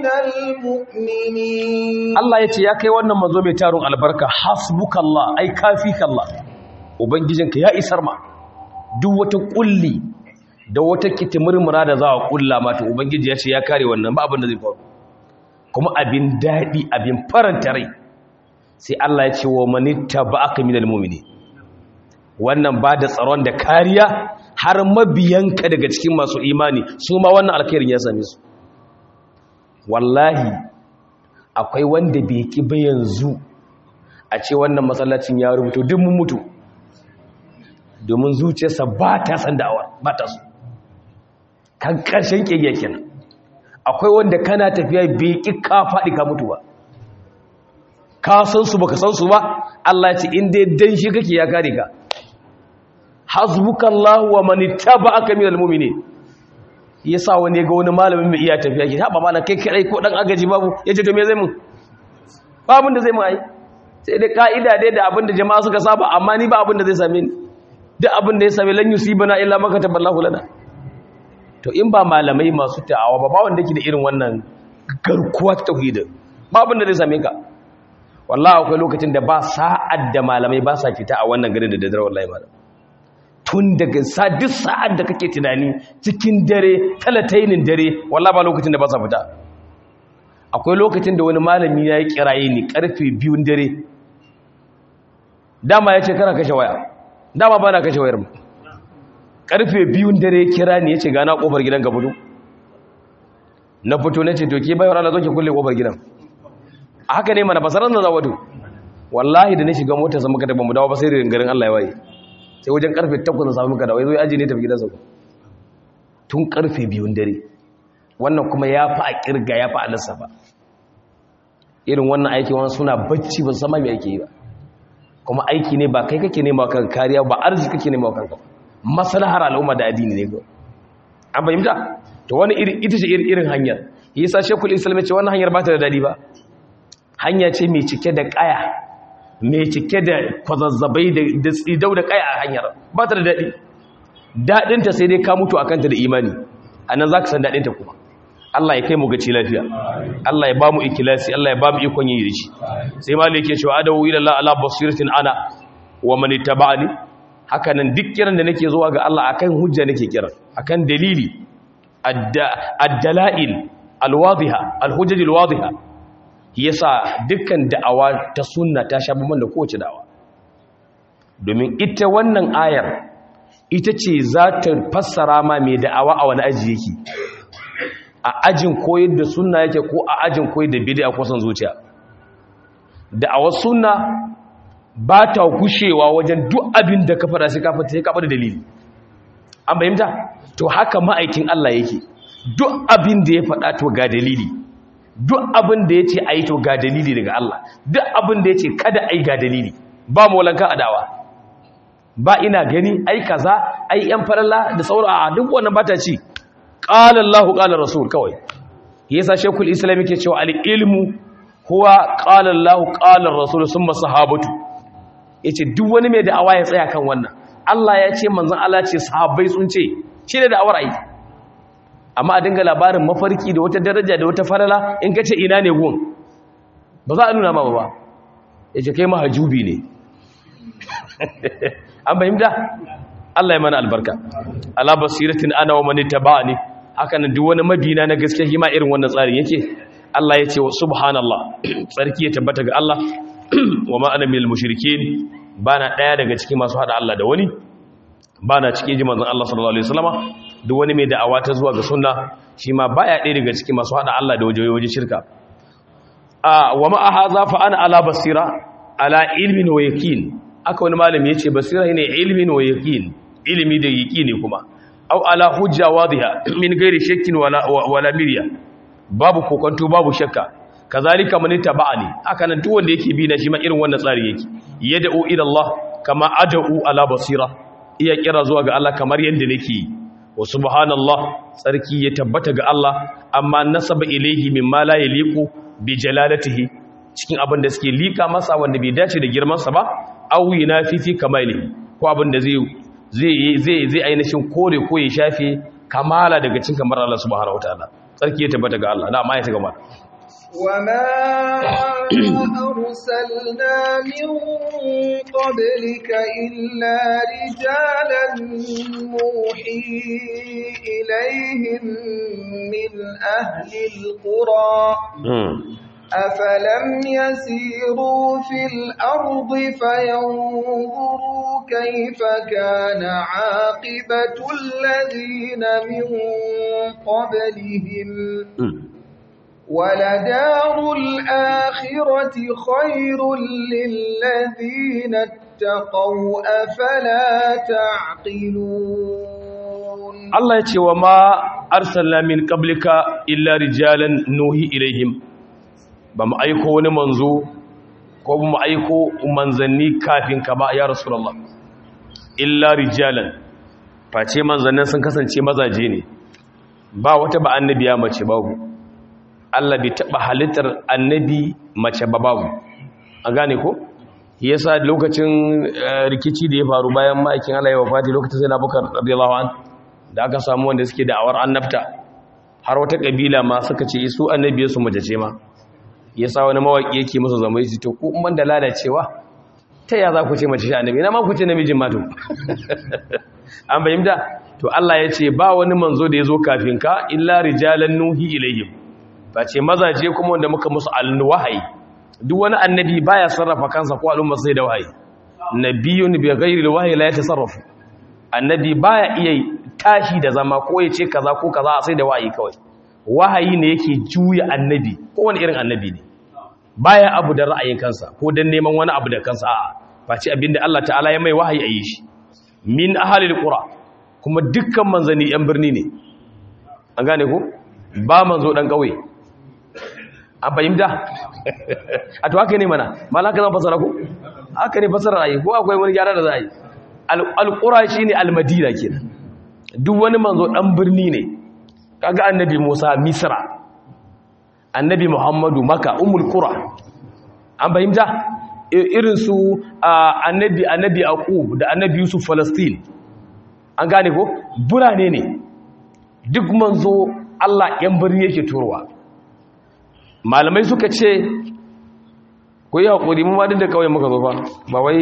المؤمنين Allah ya ce ya kai wannan mazo mai tarun albarka hasbukallah ai kafikallah ubangijinka ya isar ma duk wata kulli da wata kitimurmura da za a kulla mata ubangiji ya ce ya kare wannan ba abin da zai faru kuma abin daɗi abin faranta rai sai Allah ya ce wa manitta ba aka minal mumini wannan ba da tsaron da kariya har mabiyanka daga cikin masu imani su ma wannan alkhairin ya same su wallahi akwai wanda bai ki ba yanzu a ce wannan masallacin ya rubuto duk mun mutu domin zuciyarsa ba ta san da'awa ba ta so kan ƙarshen ƙege kenan akwai wanda kana tafiya bai ƙi ka faɗi ka mutu ba ka san su baka san su ba Allah ya ce in dai dan shi kake ya kare ka hasbukallahu wa man ittaba'aka minal mu'minin yasa wani ga wani malamin mai iya tafiya ke haɓa mana kai kai ko dan agaji babu yace to me zai mun ba abin da zai mun ai sai dai ka'ida dai da abin da jama'a suka saba amma ni ba abin da zai same ni duk abin da ya same lan yusibana illa ma kataballahu lana to in ba malamai masu ta'awa ba ba wanda yake da irin wannan garkuwa ta tauhid ba abin da zai same ka wallahi akwai lokacin da ba sa'ad da malamai ba sa fita a wannan garin da daddare wallahi malam tun daga sa duk sa'ad da kake tunani cikin dare talatainin dare wallahi ba lokacin da ba sa fita akwai lokacin da wani malami ya yi kiraye ni karfe biyun dare dama ya ce kana kashe waya dama ba na kashe wayar mu karfe biyun dare kira ni ya ce gana kofar gidan ka fito na fito na ce to ke bayar Allah zo ki kulle kofar gidan a haka ne mana basaran da zawadu wallahi da na shiga motar sa muka tafi mu dawo ba sai da garin Allah ya waye sai wajen karfe 8 na samu muka dawo yazo ya aje ne tafi gidansa tun karfe biyun dare wannan kuma ya fi a kirga ya fi a lissafa irin wannan aiki wani suna bacci ba sama mai ake yi ba kuma aiki ne ba kai kake nema kan kariya ba arziki kake nema kanka maslahar al'umma da addini ne ga an fahimta to wani iri ita ce irin hanyar yasa shekul islam ce wannan hanyar ba ta da dadi ba hanya ce mai cike da kaya mai cike da kwazazzabai da tsidau da kaya a hanyar ba ta da dadi daɗinta sai dai ka mutu akan ta da imani anan zaka san daɗinta kuma Allah ya kai mu gaci lafiya Allah ya ba mu ikilasi Allah ya ba mu ikon yi da shi sai malai yake cewa adawu ila Allah ala basiratin ana wa man ittaba'ani haka nan duk kiran da nake zuwa ga Allah akan hujja nake kiran akan dalili ad-dalail al-wadiha al-hujjaj al-wadiha yasa dukkan da'awa ta sunna ta sha bamban da kowace da'awa domin ita wannan ayar ita ce za ta fassara ma mai da'awa a wani aji yake a ajin koyar da sunna yake ko a ajin koyar da bid'a ko san zuciya da'awar sunna ba ta gushewa wajen duk abin da ka fara sai ka fata sai ka bada dalili an bayyanta to haka ma'aikin Allah yake duk abin da ya faɗa to ga dalili duk abin da yace ayi to ga dalili daga Allah duk abin da yace kada ai ga dalili ba maulanka adawa ba ina gani ai kaza ai yan faralla da sauran a duk wannan bata ci qala Allahu qala rasul kawai yasa shekul islam yake cewa al ilmu huwa qala Allahu qala rasul summa sahabatu yace duk wani mai da'awa ya tsaya kan wannan Allah ya ce manzon Allah ce sahabbai sun ce shi da da'awar ai amma a dinga labarin mafarki da wata daraja da wata falala in kace ina ne gun ba za a nuna ma ba yace kai mahajubi ne an fahimta Allah ya mana albarka ala basiratin ana wa man tabani haka nan duk wani mabina na gaske shi ma irin wannan tsarin yake Allah ya ce wa subhanallah tsarki ya tabbata ga Allah wa ma ana minal mushrikeen bana daya daga cikin masu hada Allah da wani bana cikin jiman zan Allah sallallahu alaihi wasallama duk wani mai da'awa ta zuwa ga sunna shi ma baya daya daga cikin masu hada Allah da waje waje shirka a wa ma hadha fa ana ala basira ala ilmin wa yaqin aka wani malami yace basira ne ilmin wa yaqin ilimi da yaqini kuma aw ala hujja wadiha min ghairi shakkin wala wala mirya babu kokonto babu shakka kazalika man tabani haka nan duk wanda yake bi na shi ma irin wannan tsari yake yad'u ila Allah kama ad'u ala basira iya kira zuwa ga Allah kamar yanda nake wa subhanallah tsarki ya tabbata ga Allah amma nasaba ilaihi mimma la yaliqu bi jalalatihi cikin abin da suke lika masa wanda bai dace da girman sa ba aw yunafi fi kamalihi ko abin da zai zai zai zai ainihin kore ko ya shafe kamala daga cikin kamar Allah subhanahu wataala tsarki ya tabbata ga Allah na amma ya ta gaba وما أرسلنا من قبلك إلا رجالا نوحي إليهم من أهل القرى أفلم يسيروا في الأرض فينظروا كيف كان عاقبة الذين من قبلهم ولدار الآخرة خير للذين اتقوا أفلا تعقلون الله يتي وما أرسلنا من قبلك إلا رجالا نوحي إليهم بما أيكو ونمنزو ko mu aiko manzanni kafin ka ba ya rasulullah illa rijalan face manzannin sun kasance mazaje ne ba wata ba annabiya mace babu Allah bai taɓa halittar annabi mace ba babu a gane ko yasa lokacin rikici da ya faru bayan ma'aikin Allah ya wafati lokacin sai na bukar radiyallahu an da aka samu wanda suke da'awar annabta har wata kabila ma suka ce su annabiyar su mace ce ma yasa wani mawaki yake musu zama yace to ku umman da lalacewa ta ya za ku ce mace shi annabi na ma ku ce namijin ma to an bayyana to Allah ya ce ba wani manzo da ya zo kafin ka illa rijalan nuhi ilayhim ba ce mazaje kuma wanda muka musu alwahayi duk wani annabi baya sarrafa kansa ko al'umma sai da wahayi nabiyun bi ghairi alwahyi la yatasarrafu annabi baya iya tashi da zama ko ya ce kaza ko kaza sai da wahayi kawai wahayi ne yake juya annabi ko wani irin annabi ne baya abu da ra'ayin kansa ko dan neman wani abu da kansa a'a ba ce abinda Allah ta'ala ya mai wahayi a yi shi min ahalil qura kuma dukkan manzanni yan birni ne an gane ko ba manzo dan kauye an fahimta a to haka ne mana malaka zan fasara ku haka ne fasara ayi ko akwai wani gyara da za a yi alƙura shi ne almadina kenan duk wani manzo ɗan birni ne kaga annabi musa misra annabi muhammadu maka umul qura an fahimta irin su annabi annabi aqub da annabi yusuf falastin an gane ko burane ne duk manzo Allah yan birni yake turowa malamai suka ce ko yi haƙuri mun wadin da kawai muka zo fa ba wai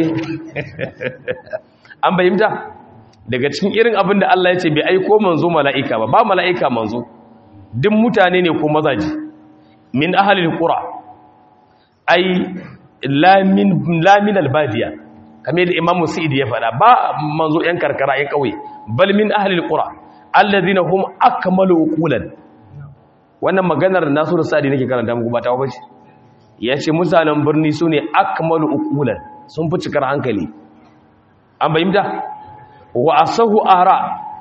an bayyanta daga cikin irin abin da Allah ya ce bai aiko manzo mala'ika ba ba mala'ika manzo duk mutane ne ko mazaji min ahalil qura ai lamin lamin albadiya kamar da Imam Sa'id ya faɗa ba manzo yan karkara yan kauye bal min ahalil qura alladhina hum akmalu uqulan wannan maganar Nasiru Sa'di nake karanta muku ba ta bace yace mutanen birni sune akmalu uqulan sun fi cikar hankali an bayyana wa asahu ara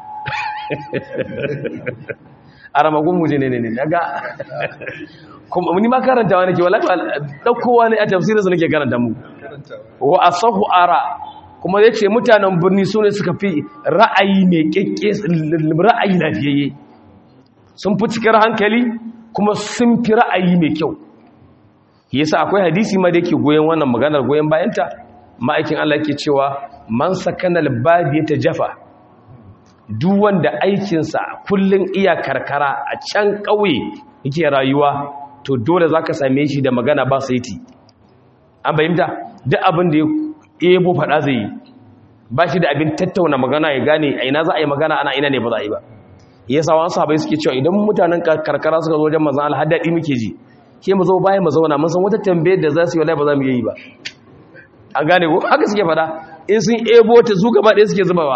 ara magun muje ne ne ne daga kuma ni ma karantawa nake wallahi daukowa ne a tafsirin nake karanta mu wa asahu ara kuma yace mutanen birni sune suka fi ra'ayi mai kekke ra'ayi lafiyayye sun fi cikar hankali kuma sun fi ra'ayi mai kyau yasa akwai hadisi ma da yake goyen wannan maganar goyen bayanta ma'aikin Allah yake cewa man sakanal badiyata jafa duk wanda aikinsa kullun iya karkara a can ƙauye yake rayuwa to dole zaka same shi da magana ba saiti an bayyanta duk abin da ya ebo faɗa zai yi ba shi da abin tattauna magana ya gane a ina za a yi magana ana ina ne ba za a yi ba yasa wasu sahabbai suke cewa idan mutanen karkara suka zo wajen manzon Allah haddadi muke ji ke mu zo bayan mu zauna mun san wata tambayar da za su yi wallahi ba za mu yi ba an gane ko haka suke fada in sun ebo ta su gaba ɗaya suke zubawa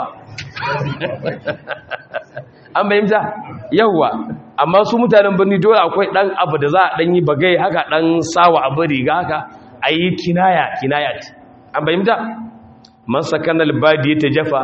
an bayyanta yawwa amma su mutanen birni dole akwai ɗan abu da za a ɗan yi bagai haka ɗan sawa abu riga haka a yi kinaya kinaya ce an bayyanta man sakan albadi ta jafa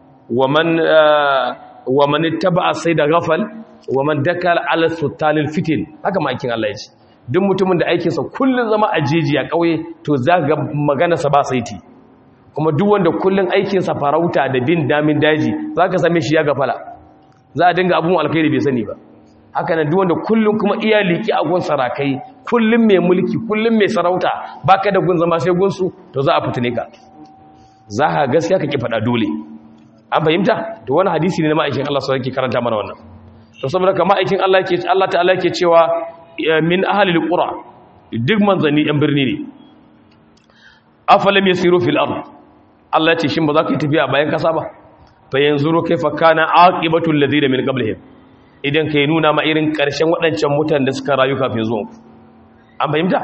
wa man taba sai da gafal wa man dakal ala sultanil fitin haka ma'aikin Allah ya ce duk mutumin da aikinsa kullum zama a jeji a ƙauye to za ga maganarsa ba saiti kuma duk wanda kullum aikinsa farauta da bin damin daji za ka same shi ya gafala za a dinga abun alkhairi bai sani ba haka nan duk wanda kullum kuma iya liki a gun sarakai kullum mai mulki kullum mai sarauta baka da gun zama sai gunsu to za a fitine ka za ka gaskiya ka ki faɗa dole an fahimta to wani hadisi ne na ma'aikin Allah sai yake karanta mana wannan to saboda ka ma'aikin Allah yake Allah ta'ala yake cewa min ahalil qura duk manzanni yan birni ne afalam yasiru fil ard Allah ce shin ba za ka yi tafiya bayan kasa ba fa yanzuru kaifa kana aqibatu alladhina min qablihim idan kai nuna ma irin karshen waɗancan mutanen da suka rayu kafin zuwan ku an fahimta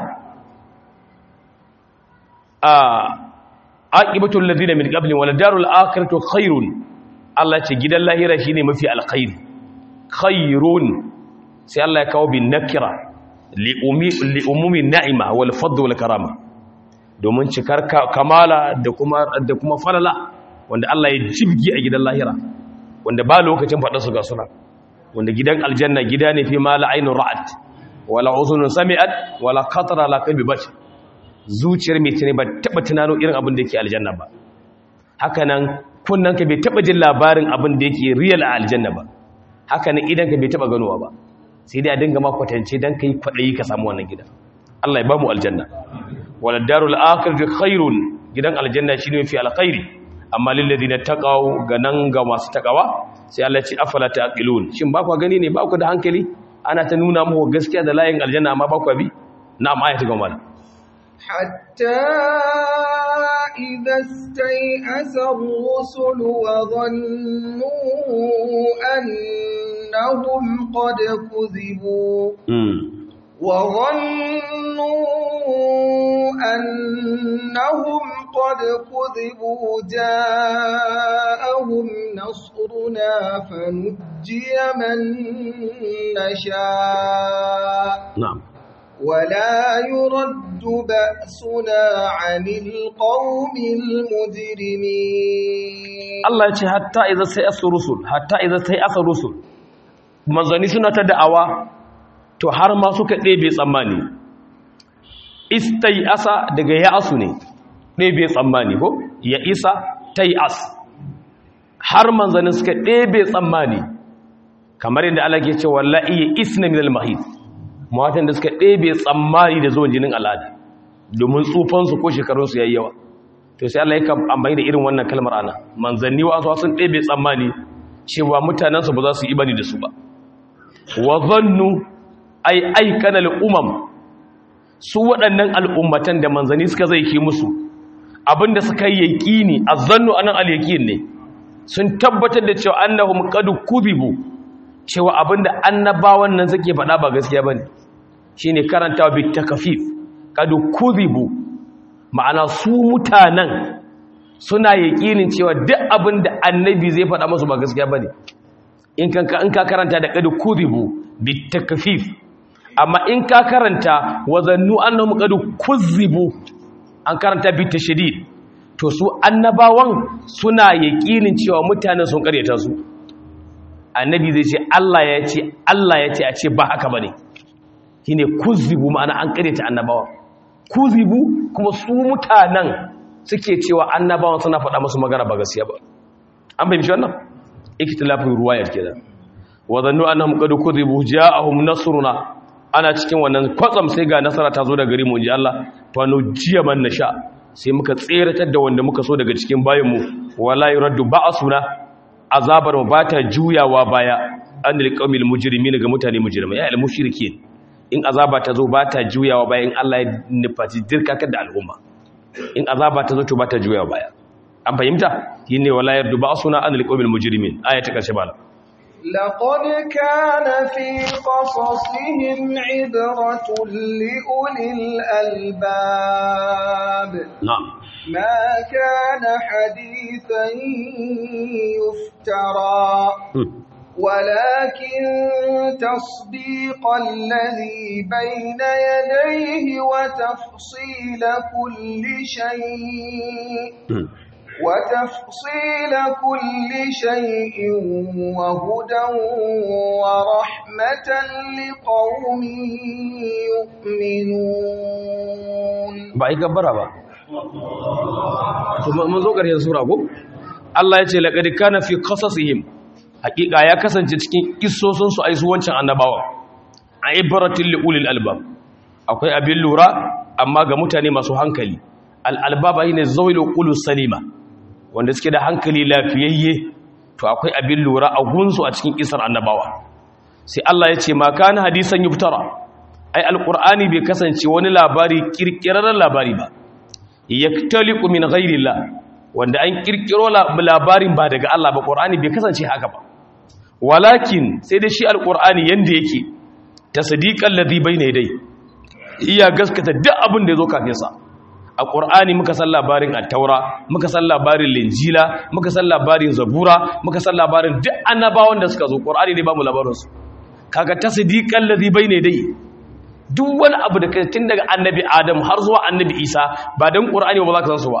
a aqibatu alladhina min qablihim wal darul akhiratu khairun Allah ce gidan lahira shine mafi alkhairi khairun sai Allah ya kawo bin nakira li'umumi na'ima wal fadl wal karama domin cikar kamala da kuma da kuma falala wanda Allah ya jibgi a gidan lahira wanda ba lokacin faɗa su ga suna wanda gidan aljanna gida ne fi mala ainun ra'at wala uzunun sami'at wala qatara la qalbi bashar zuciyar mai tune ba taba tunano irin abin da yake aljanna ba haka nan kunnan ka bai taba jin labarin abin da yake real a aljanna ba haka nan idan ka bai taba ganowa ba sai dai a dinga ma kwatance dan kai kwadayi ka samu wannan gida Allah ya ba mu aljanna wala darul akhirati khairun gidan aljanna shine fi alkhairi amma lil ladina taqaw ga nan ga masu takawa sai Allah ya ce afala taqilun shin ba ku gani ne ba ku da hankali ana ta nuna muku gaskiya da layin aljanna amma ba ku bi na'am ayatu ga mana حتى إذا استيأس الرسل وظنوا أنهم قد كذبوا وظنوا أنهم قد كذبوا جاءهم نصرنا فنجي من نشاء na'am ولا يرد بأسنا عن القوم المجرمين Allah ya ce hatta idza sai asu rusul hatta idza sai asa rusul manzani suna ta da'awa to har ma suka ɗebe tsammani istai asa daga ya asu ne ɗebe tsammani ko ya isa tai as har manzani suka ɗebe tsammani kamar yadda Allah ke ce wallahi ya isna min al-mahid matan da suka ɗebe tsammani da zuwan jinin al'ada domin tsufansu ko shekarunsu yayi yawa to sai Allah ya amfani da irin wannan kalmar ana manzanni wa sun ɗebe tsammani cewa mutanensu ba za su yi bani da su ba wa zannu ai aikana al'umam su waɗannan al'ummatan da manzanni suka zai ki musu abinda suka yi yaƙini azzannu anan al-yaqin ne sun tabbatar da cewa annahum qad kuzibu cewa abinda annabawan nan suke faɗa ba gaskiya bane shine karantawa bi takfif qad kuzibu ma'ana su mutanen suna yaƙinin cewa duk abinda annabi zai faɗa musu ba gaskiya bane in kan in ka karanta da qad kuzibu bi takfif amma in ka karanta wazannu annahum qad kuzibu an karanta bi tashdid to su annabawan suna yaƙinin cewa mutanen sun karyata su annabi zai ce Allah ya ce Allah ya ce a ce ba haka bane shine kuzibu ma'ana an karyata annabawan kuzibu kuma su mutanen suke cewa annabawan suna faɗa musu magana ba gaskiya ba an bayyana wannan ikhtilafin ruwayar kenan wa zannu annahum qad kuzibu ja'ahum nasruna ana cikin wannan kwatsam sai ga nasara ta zo daga gare mu inji Allah fa nujiya man nasha sai muka tseratar da wanda muka so daga cikin bayanmu wala yuraddu ba'suna azabar mu bata juyawa baya anil qawmil mujrimin ga mutane mujrimai ya al mushrikin in azaba ta zo bata juyawa baya in Allah ya nufaci dirkakar da al'umma in azaba ta zo to bata juyawa baya an fahimta shine wala yuraddu ba'suna anil qawmil mujrimin aya ta karshe bala لقد كان في قصصهم عبرة لأولي الألباب نعم ما كان حديثا يفترى ولكن تصديق الذي بين يديه وتفصيل كل شيء وتفصيل كل شيء وهدى ورحمة لقوم يؤمنون ba yi gabbara ba mun zo ƙarshen sura ko Allah ya ce laqad kana fi qasasihim haƙiƙa ya kasance cikin kissosin su aisu wancan annabawa a ibratil liulil albab akwai abin lura amma ga mutane masu hankali al albab ne zawil qulus salima wanda suke da hankali lafiyayye to akwai abin lura a gunsu a cikin kisar annabawa sai Allah ya ce ma kana hadisan yuftara ai alqur'ani bai kasance wani labari kirkirarren labari ba yaktaliqu min ghairillah wanda an kirkiro labarin ba daga Allah ba qur'ani bai kasance haka ba walakin sai dai shi alqur'ani yanda yake tasdiqan ladhi bayna yadai iya gaskata duk abin da yazo kafin sa a ƙur'ani muka san labarin attaura muka san labarin linjila muka san labarin zabura muka san labarin duk annabawan da suka zo ƙur'ani ne ba mu labarinsu kaga tasdiqan ladhi bayna dai duk wani abu da tun daga annabi adam har zuwa annabi isa ba dan ƙur'ani ba za ka san su ba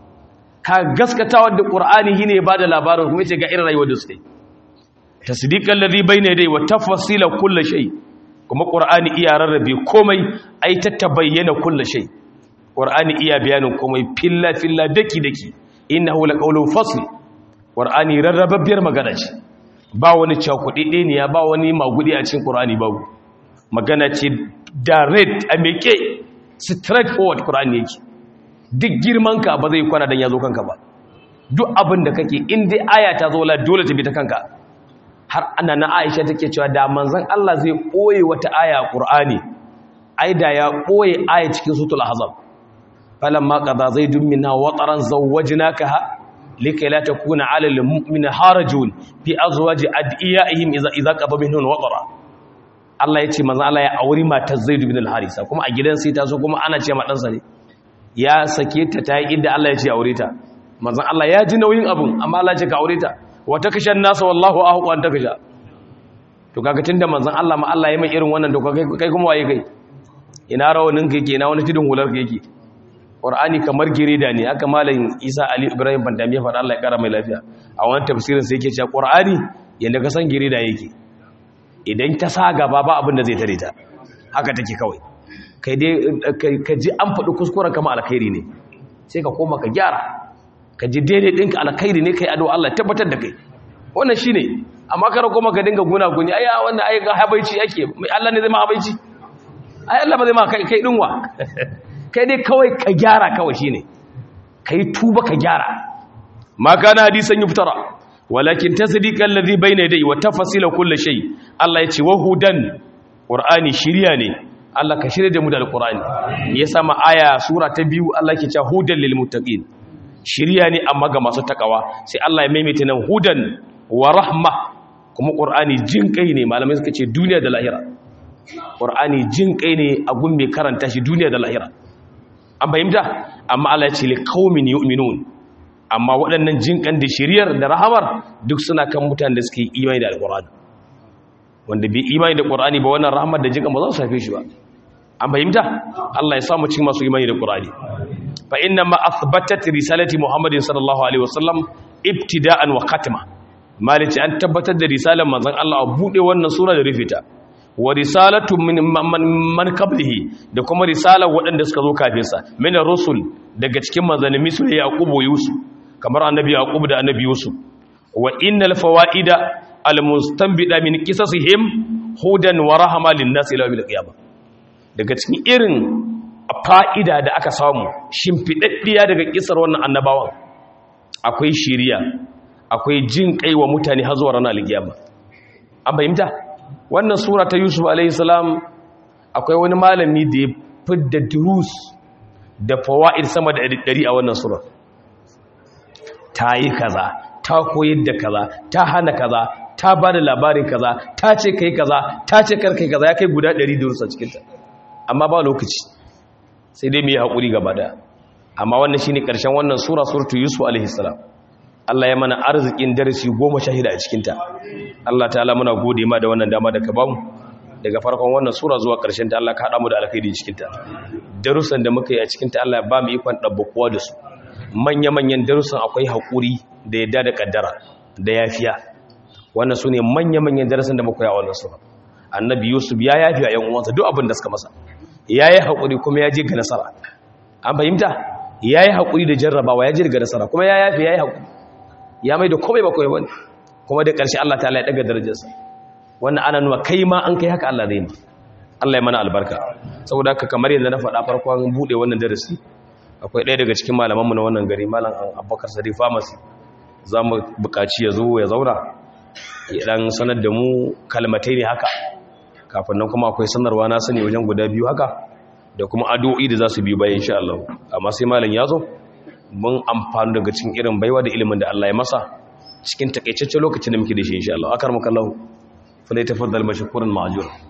ka gaskatawa da ƙur'ani shine ba da labarin kuma yace ga irin rayuwar da suke tasdiqan ladhi bayna dai wa tafsila kulli shay kuma ƙur'ani iya rarrabe komai ai ta tabayyana kulli shay ƙwar'ani iya bayanin komai filla-filla daki-daki ina hula ƙaunar fasli ƙwar'ani rarrababbiyar magana ce ba wani cakuɗe ne ya ba wani magudi a cikin ƙwar'ani babu magana ce direct a meke straight forward ƙwar'ani yake duk girmanka ba zai kwana don ya zo kanka ba duk abin da kake inda aya ta zo la dole ta bi ta kanka har ana na aisha take cewa da manzan Allah zai ɓoye wata aya a ƙwar'ani ai da ya ɓoye aya cikin sutul hazab فلما قضى زيد منها وطرا زوجناكها لكي لا تكون على المؤمن حرج في ازواج ادعيائهم اذا اذا قضى منهن وطرا Allah ya ce manzo Allah ya auri matar Zaid bin al-Harisa kuma a gidan sai ta so kuma ana ce ma dan sa ne ya sake ta ta yi inda Allah ya ce aure ta manzo Allah ya ji nauyin abun amma Allah ya ce ka aure ta wa takashan nasa wallahu ahqu an takasha to kaga tunda manzon Allah ma Allah ya mai irin wannan to kai kuma waye kai ina rawanin kai ke ina wani tudun hular kai yake ƙwar'ani kamar gireda ne aka malayin isa ali ibrahim bandami ya faɗa allah ya ƙara mai lafiya a wani tafsirin sai yake cewa ƙwar'ani yadda ka san gireda yake idan ta sa gaba ba abin da zai tare ta haka take kawai kai dai ka ji an faɗi kuskuren kama alkhairi ne sai ka koma ka gyara ka ji daidai ɗinka alkhairi ne kai ado allah tabbatar da kai wannan shi ne amma kara koma ka dinga guna guni ai wannan ai ga habaici ake allah ne zai ma habaici ai allah ba zai ma kai ɗinwa kai dai kawai ka gyara kawai shine kai tuba ka gyara ma kana hadisan yuftara walakin tasdiqan ladhi bayna yadayhi wa tafsila kulli shay Allah ya ce wa hudan qur'ani shiriya ne Allah ka shirye da mu da alqur'ani ya sama aya sura ta biyu Allah ke cewa hudan lil muttaqin shiriya ne amma ga masu takawa sai Allah ya maimaita nan hudan wa rahma kuma qur'ani jin kai ne malamai suka ce duniya da lahira qur'ani jin kai ne a gun mai karanta shi duniya da lahira an fahimta amma Allah ya ce li qaumin yu'minun amma waɗannan jinƙan da shiriyar da rahamar duk suna kan mutane da suke imani da alƙur'ani wanda bai imani da ƙur'ani ba wannan rahamar da jinƙan ba za su haife shi ba an fahimta Allah ya samu cikin masu imani da ƙur'ani fa inna ma athbatat risalati muhammadin sallallahu alaihi wasallam ibtida'an wa khatma malici an tabbatar da risalar manzon Allah a bude wannan sura da rufe ta wa risalatu min man qablihi da kuma risalar waɗanda suka zo kafin sa min rusul daga cikin manzanni misal yaqub wa yusuf kamar annabi yaqub da annabi yusuf wa innal fawaida almustanbida min qisasihim hudan wa rahama lin-nas ila yawmil qiyamah daga cikin irin fa'ida da aka samu shimfidaddiya daga kisar wannan annabawan akwai shiriya akwai jin kai wa mutane har zuwa ranar alkiyama an fahimta wannan sura ta yusuf alaihi salam akwai wani malami da ya fidda durus da fawa'id sama da ɗari a wannan sura ta yi kaza ta koyar da kaza ta hana kaza ta ba da labarin kaza ta ce kai kaza ta ce kar kai kaza ya kai guda ɗari da rusa cikinta amma ba lokaci sai dai mu yi haƙuri gaba daya amma wannan shine ƙarshen wannan sura suratu yusuf alaihi salam Allah ya mana arzikin darasi goma shahida a cikinta Allah ta'ala muna gode ma da wannan dama da ka bamu daga farkon wannan sura zuwa ƙarshen ta Allah ka haɗa mu da alkhairi cikinta darussan da muka yi a cikinta Allah ya ba mu ikon ɗabbakuwa da su manya-manyan darussan akwai haƙuri da yadda da ƙaddara da yafiya wannan su ne manya-manyan darussan da muka yi a wannan sura annabi yusuf ya yafi a 'yan uwansa duk abin da suka masa ya yi haƙuri kuma ya je ga nasara an fahimta ya yi haƙuri da jarrabawa ya je ga nasara kuma ya yafi ya yi haƙuri ya mai da komai ba komai wani kuma da ƙarshe Allah ta ya ɗaga darajarsa wannan ana nuna kai ma an kai haka Allah zai ma Allah ya mana albarka saboda haka kamar yadda na faɗa farkon buɗe wannan darasi akwai ɗaya daga cikin malamanmu na wannan gari malam abubakar sadi pharmacy za mu buƙaci ya zo ya zauna ya ɗan sanar da mu kalmatai ne haka kafin nan kuma akwai sanarwa na sani wajen guda biyu haka da kuma addu'o'i da za su biyu bayan insha Allah amma sai malam ya zo mun amfani daga cikin irin baiwa da ilimin da Allah ya masa cikin takaitaccen lokacin da muke da shi insha Allah akar mukallahu fa lai tafaddal mashkuran ma'jur